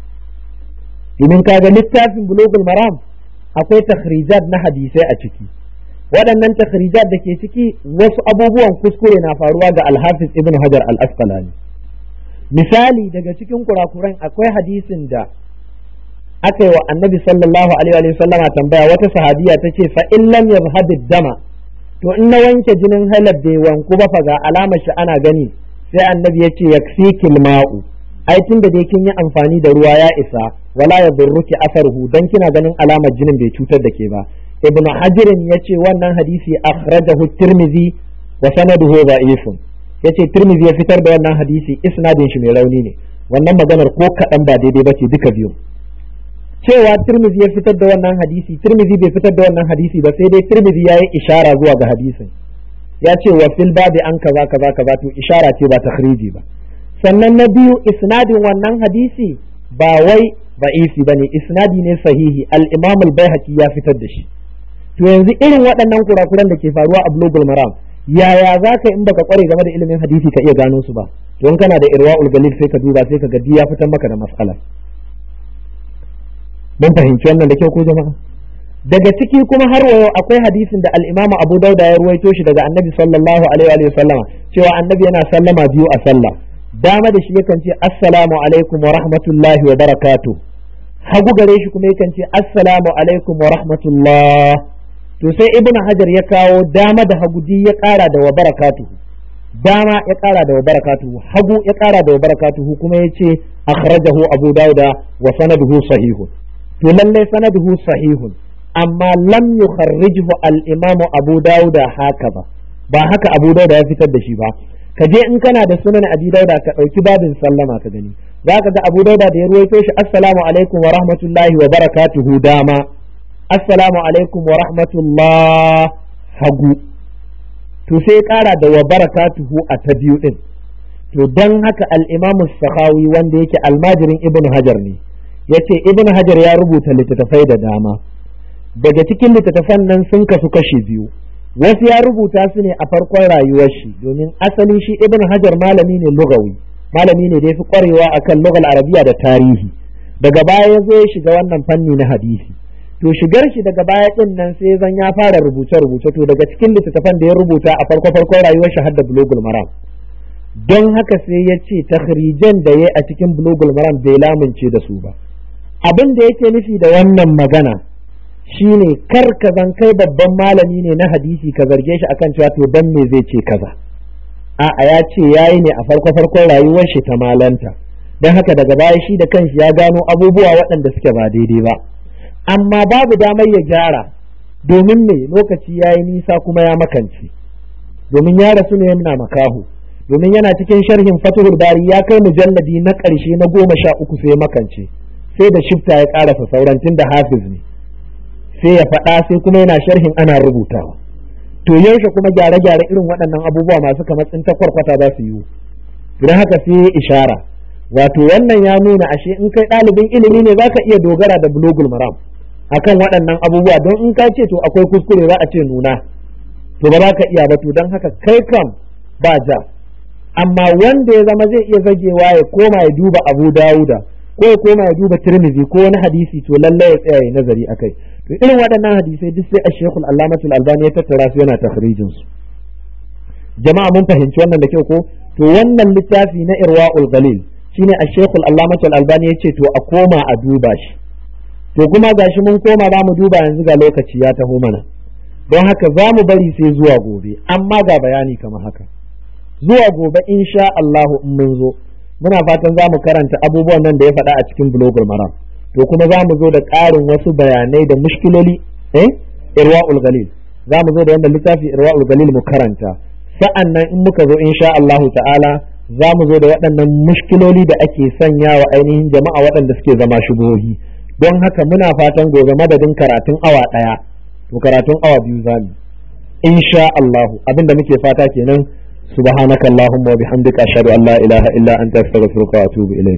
domin kaga littafin bulugul maram akwai takhrijat na hadisai a ciki waɗannan takhrijat da ke ciki wasu abubuwan kuskure na faruwa ga alhafiz ibn hajar al-asqalani misali daga cikin kurakuran akwai hadisin da aka yi wa annabi sallallahu alaihi wa sallama tambaya wata sahabiya ta ce fa in lam yazhab dama to in na wanke jinin halar bai wanku ba fa ga alamar shi ana gani sai annabi ya ce yakfikil ma'u ai tun da dai kin yi amfani da ruwa ya isa wala ya burruki asarhu dan kina ganin alamar jinin bai cutar da ke ba ibn hajirin ya ce wannan hadisi akhrajahu tirmizi wa sanaduhu da'ifun ya ce tirmizi ya fitar da wannan hadisi isnadin shi mai rauni ne wannan maganar ko kaɗan ba daidai ba ce duka biyu cewa tirmizi ya fitar da wannan hadisi tirmizi bai fitar da wannan hadisi ba sai dai tirmizi ya yi ishara zuwa ga hadisin ya ce wa fil babi an kaza kaza kaza to ishara ce ba takhriji ba sannan na biyu isnadin wannan hadisi ba wai ba'isi bane isnadi ne sahihi al-imam al-baihaqi ya fitar da shi to yanzu irin waɗannan kurakuran da ke faruwa a bulugul maram yaya za ka in baka kware game da ilimin hadisi ka iya gano su ba don kana da irwa'ul galil sai ka duba sai ka ga ya fitar maka da mas'ala mun fahimci wannan da kyau ko jama'a daga ciki kuma har wa yau akwai hadisin da al-Imam Abu Dauda ya ruwaito shi daga Annabi sallallahu alaihi wa sallama cewa Annabi yana sallama biyu a sallah dama da shi yakan ce assalamu alaikum wa rahmatullahi wa barakatuh hagu gare shi kuma yakan ce assalamu alaikum wa rahmatullah to sai Ibn Hajar ya kawo dama da hagu ya kara da wa barakatuh dama ya kara da wa barakatuh hagu ya kara da wa barakatuh kuma yace akhrajahu Abu Dauda wa sanaduhu sahihun to lallai sanaduhu sahihun amma lam yukharrijhu al-imamu Abu Dawuda haka ba ba haka Abu Dawuda ya fitar da shi ba ka je in kana da sunan Abi Dawuda ka dauki babin sallama ka gani zaka ga Abu Dawuda da ya ruwaito shi assalamu alaikum wa rahmatullahi wa barakatuhu dama assalamu alaikum wa rahmatullah hagu to sai ya ƙara da wa barakatuhu a ta biyu din to dan haka al-imamu sakhawi wanda yake almajirin ibn hajar ne yace ibn hajar ya rubuta littattafai da dama daga cikin littattafan nan sun kasu kashi biyu wasu ya rubuta su ne a farkon rayuwar shi domin asali shi ibn hajar malami ne lugawi malami ne da ya fi kwarewa akan lugal arabiya da tarihi daga baya ya zo ya shiga wannan fanni na hadisi to shigar shi daga baya din nan sai zan ya fara rubuce rubuce to daga cikin littattafan da ya rubuta a farko farkon rayuwar shi hadda bulugul maram don haka sai ya ce takhrijan da ya a cikin bulugul maram bai lamunce da su ba abin da yake nufi da wannan magana shine kar ka zan kai babban malami ne na hadisi ka zarge shi akan cewa to dan me zai ce kaza a'a ya ce yayi ne a farko farkon rayuwar shi ta malanta don haka daga baya shi da kanshi ya gano abubuwa waɗanda suke ba daidai ba amma babu damar ya gyara domin me lokaci ya yi nisa kuma ya makance domin ya rasu ne yana makahu domin yana cikin sharhin fatihul bari ya kai mujalladi na ƙarshe na goma sha uku sai makance sai da shifta ya ƙarasa sauran tun da hafiz ne sai ya faɗa sai kuma yana sharhin ana rubutawa to yaushe kuma gyare-gyare irin waɗannan abubuwa masu kamar tsinta kwarkwata za su yi don haka sai ya ishara wato wannan ya nuna ashe in kai ɗalibin ilimi ne zaka iya dogara da bulogul maram akan waɗannan abubuwa don in ka ce to akwai kuskure za a ce nuna to ba za ka iya ba to don haka kai kam ba ja amma wanda ya zama zai iya zagewa ya koma ya duba abu dawuda ko ya koma ya duba tirmidhi ko wani hadisi to lalle ya tsaya ya nazari akai to irin waɗannan hadisai duk sai ashekul allamatul albani ya tattara su yana takhrijin su jama'a mun fahimci wannan da kyau ko to wannan littafi na irwa'ul galil shine ashekul allamatul albani ya ce to a koma a duba shi to kuma gashi mun koma za mu duba yanzu ga lokaci ya taho mana don haka za mu bari sai zuwa gobe amma ga bayani kamar haka zuwa gobe insha Allahu in mun zo muna fatan za mu karanta abubuwan nan da ya faɗa a cikin bulogul maram to kuma za mu zo da ƙarin wasu bayanai da mushkiloli eh irwa'ul galil za mu zo da wanda littafi irwa'ul galil mu karanta sa'an nan in muka zo insha Allahu ta'ala za mu zo da waɗannan mushkiloli da ake sanya wa ainihin jama'a waɗanda suke zama shubuhohi don haka muna fatan gobe madadin karatun awa ɗaya to karatun awa biyu za mu insha Allahu abinda muke fata kenan subhanakallahumma wa bihamdika ashhadu an la ilaha illa anta astaghfiruka wa atubu ilayk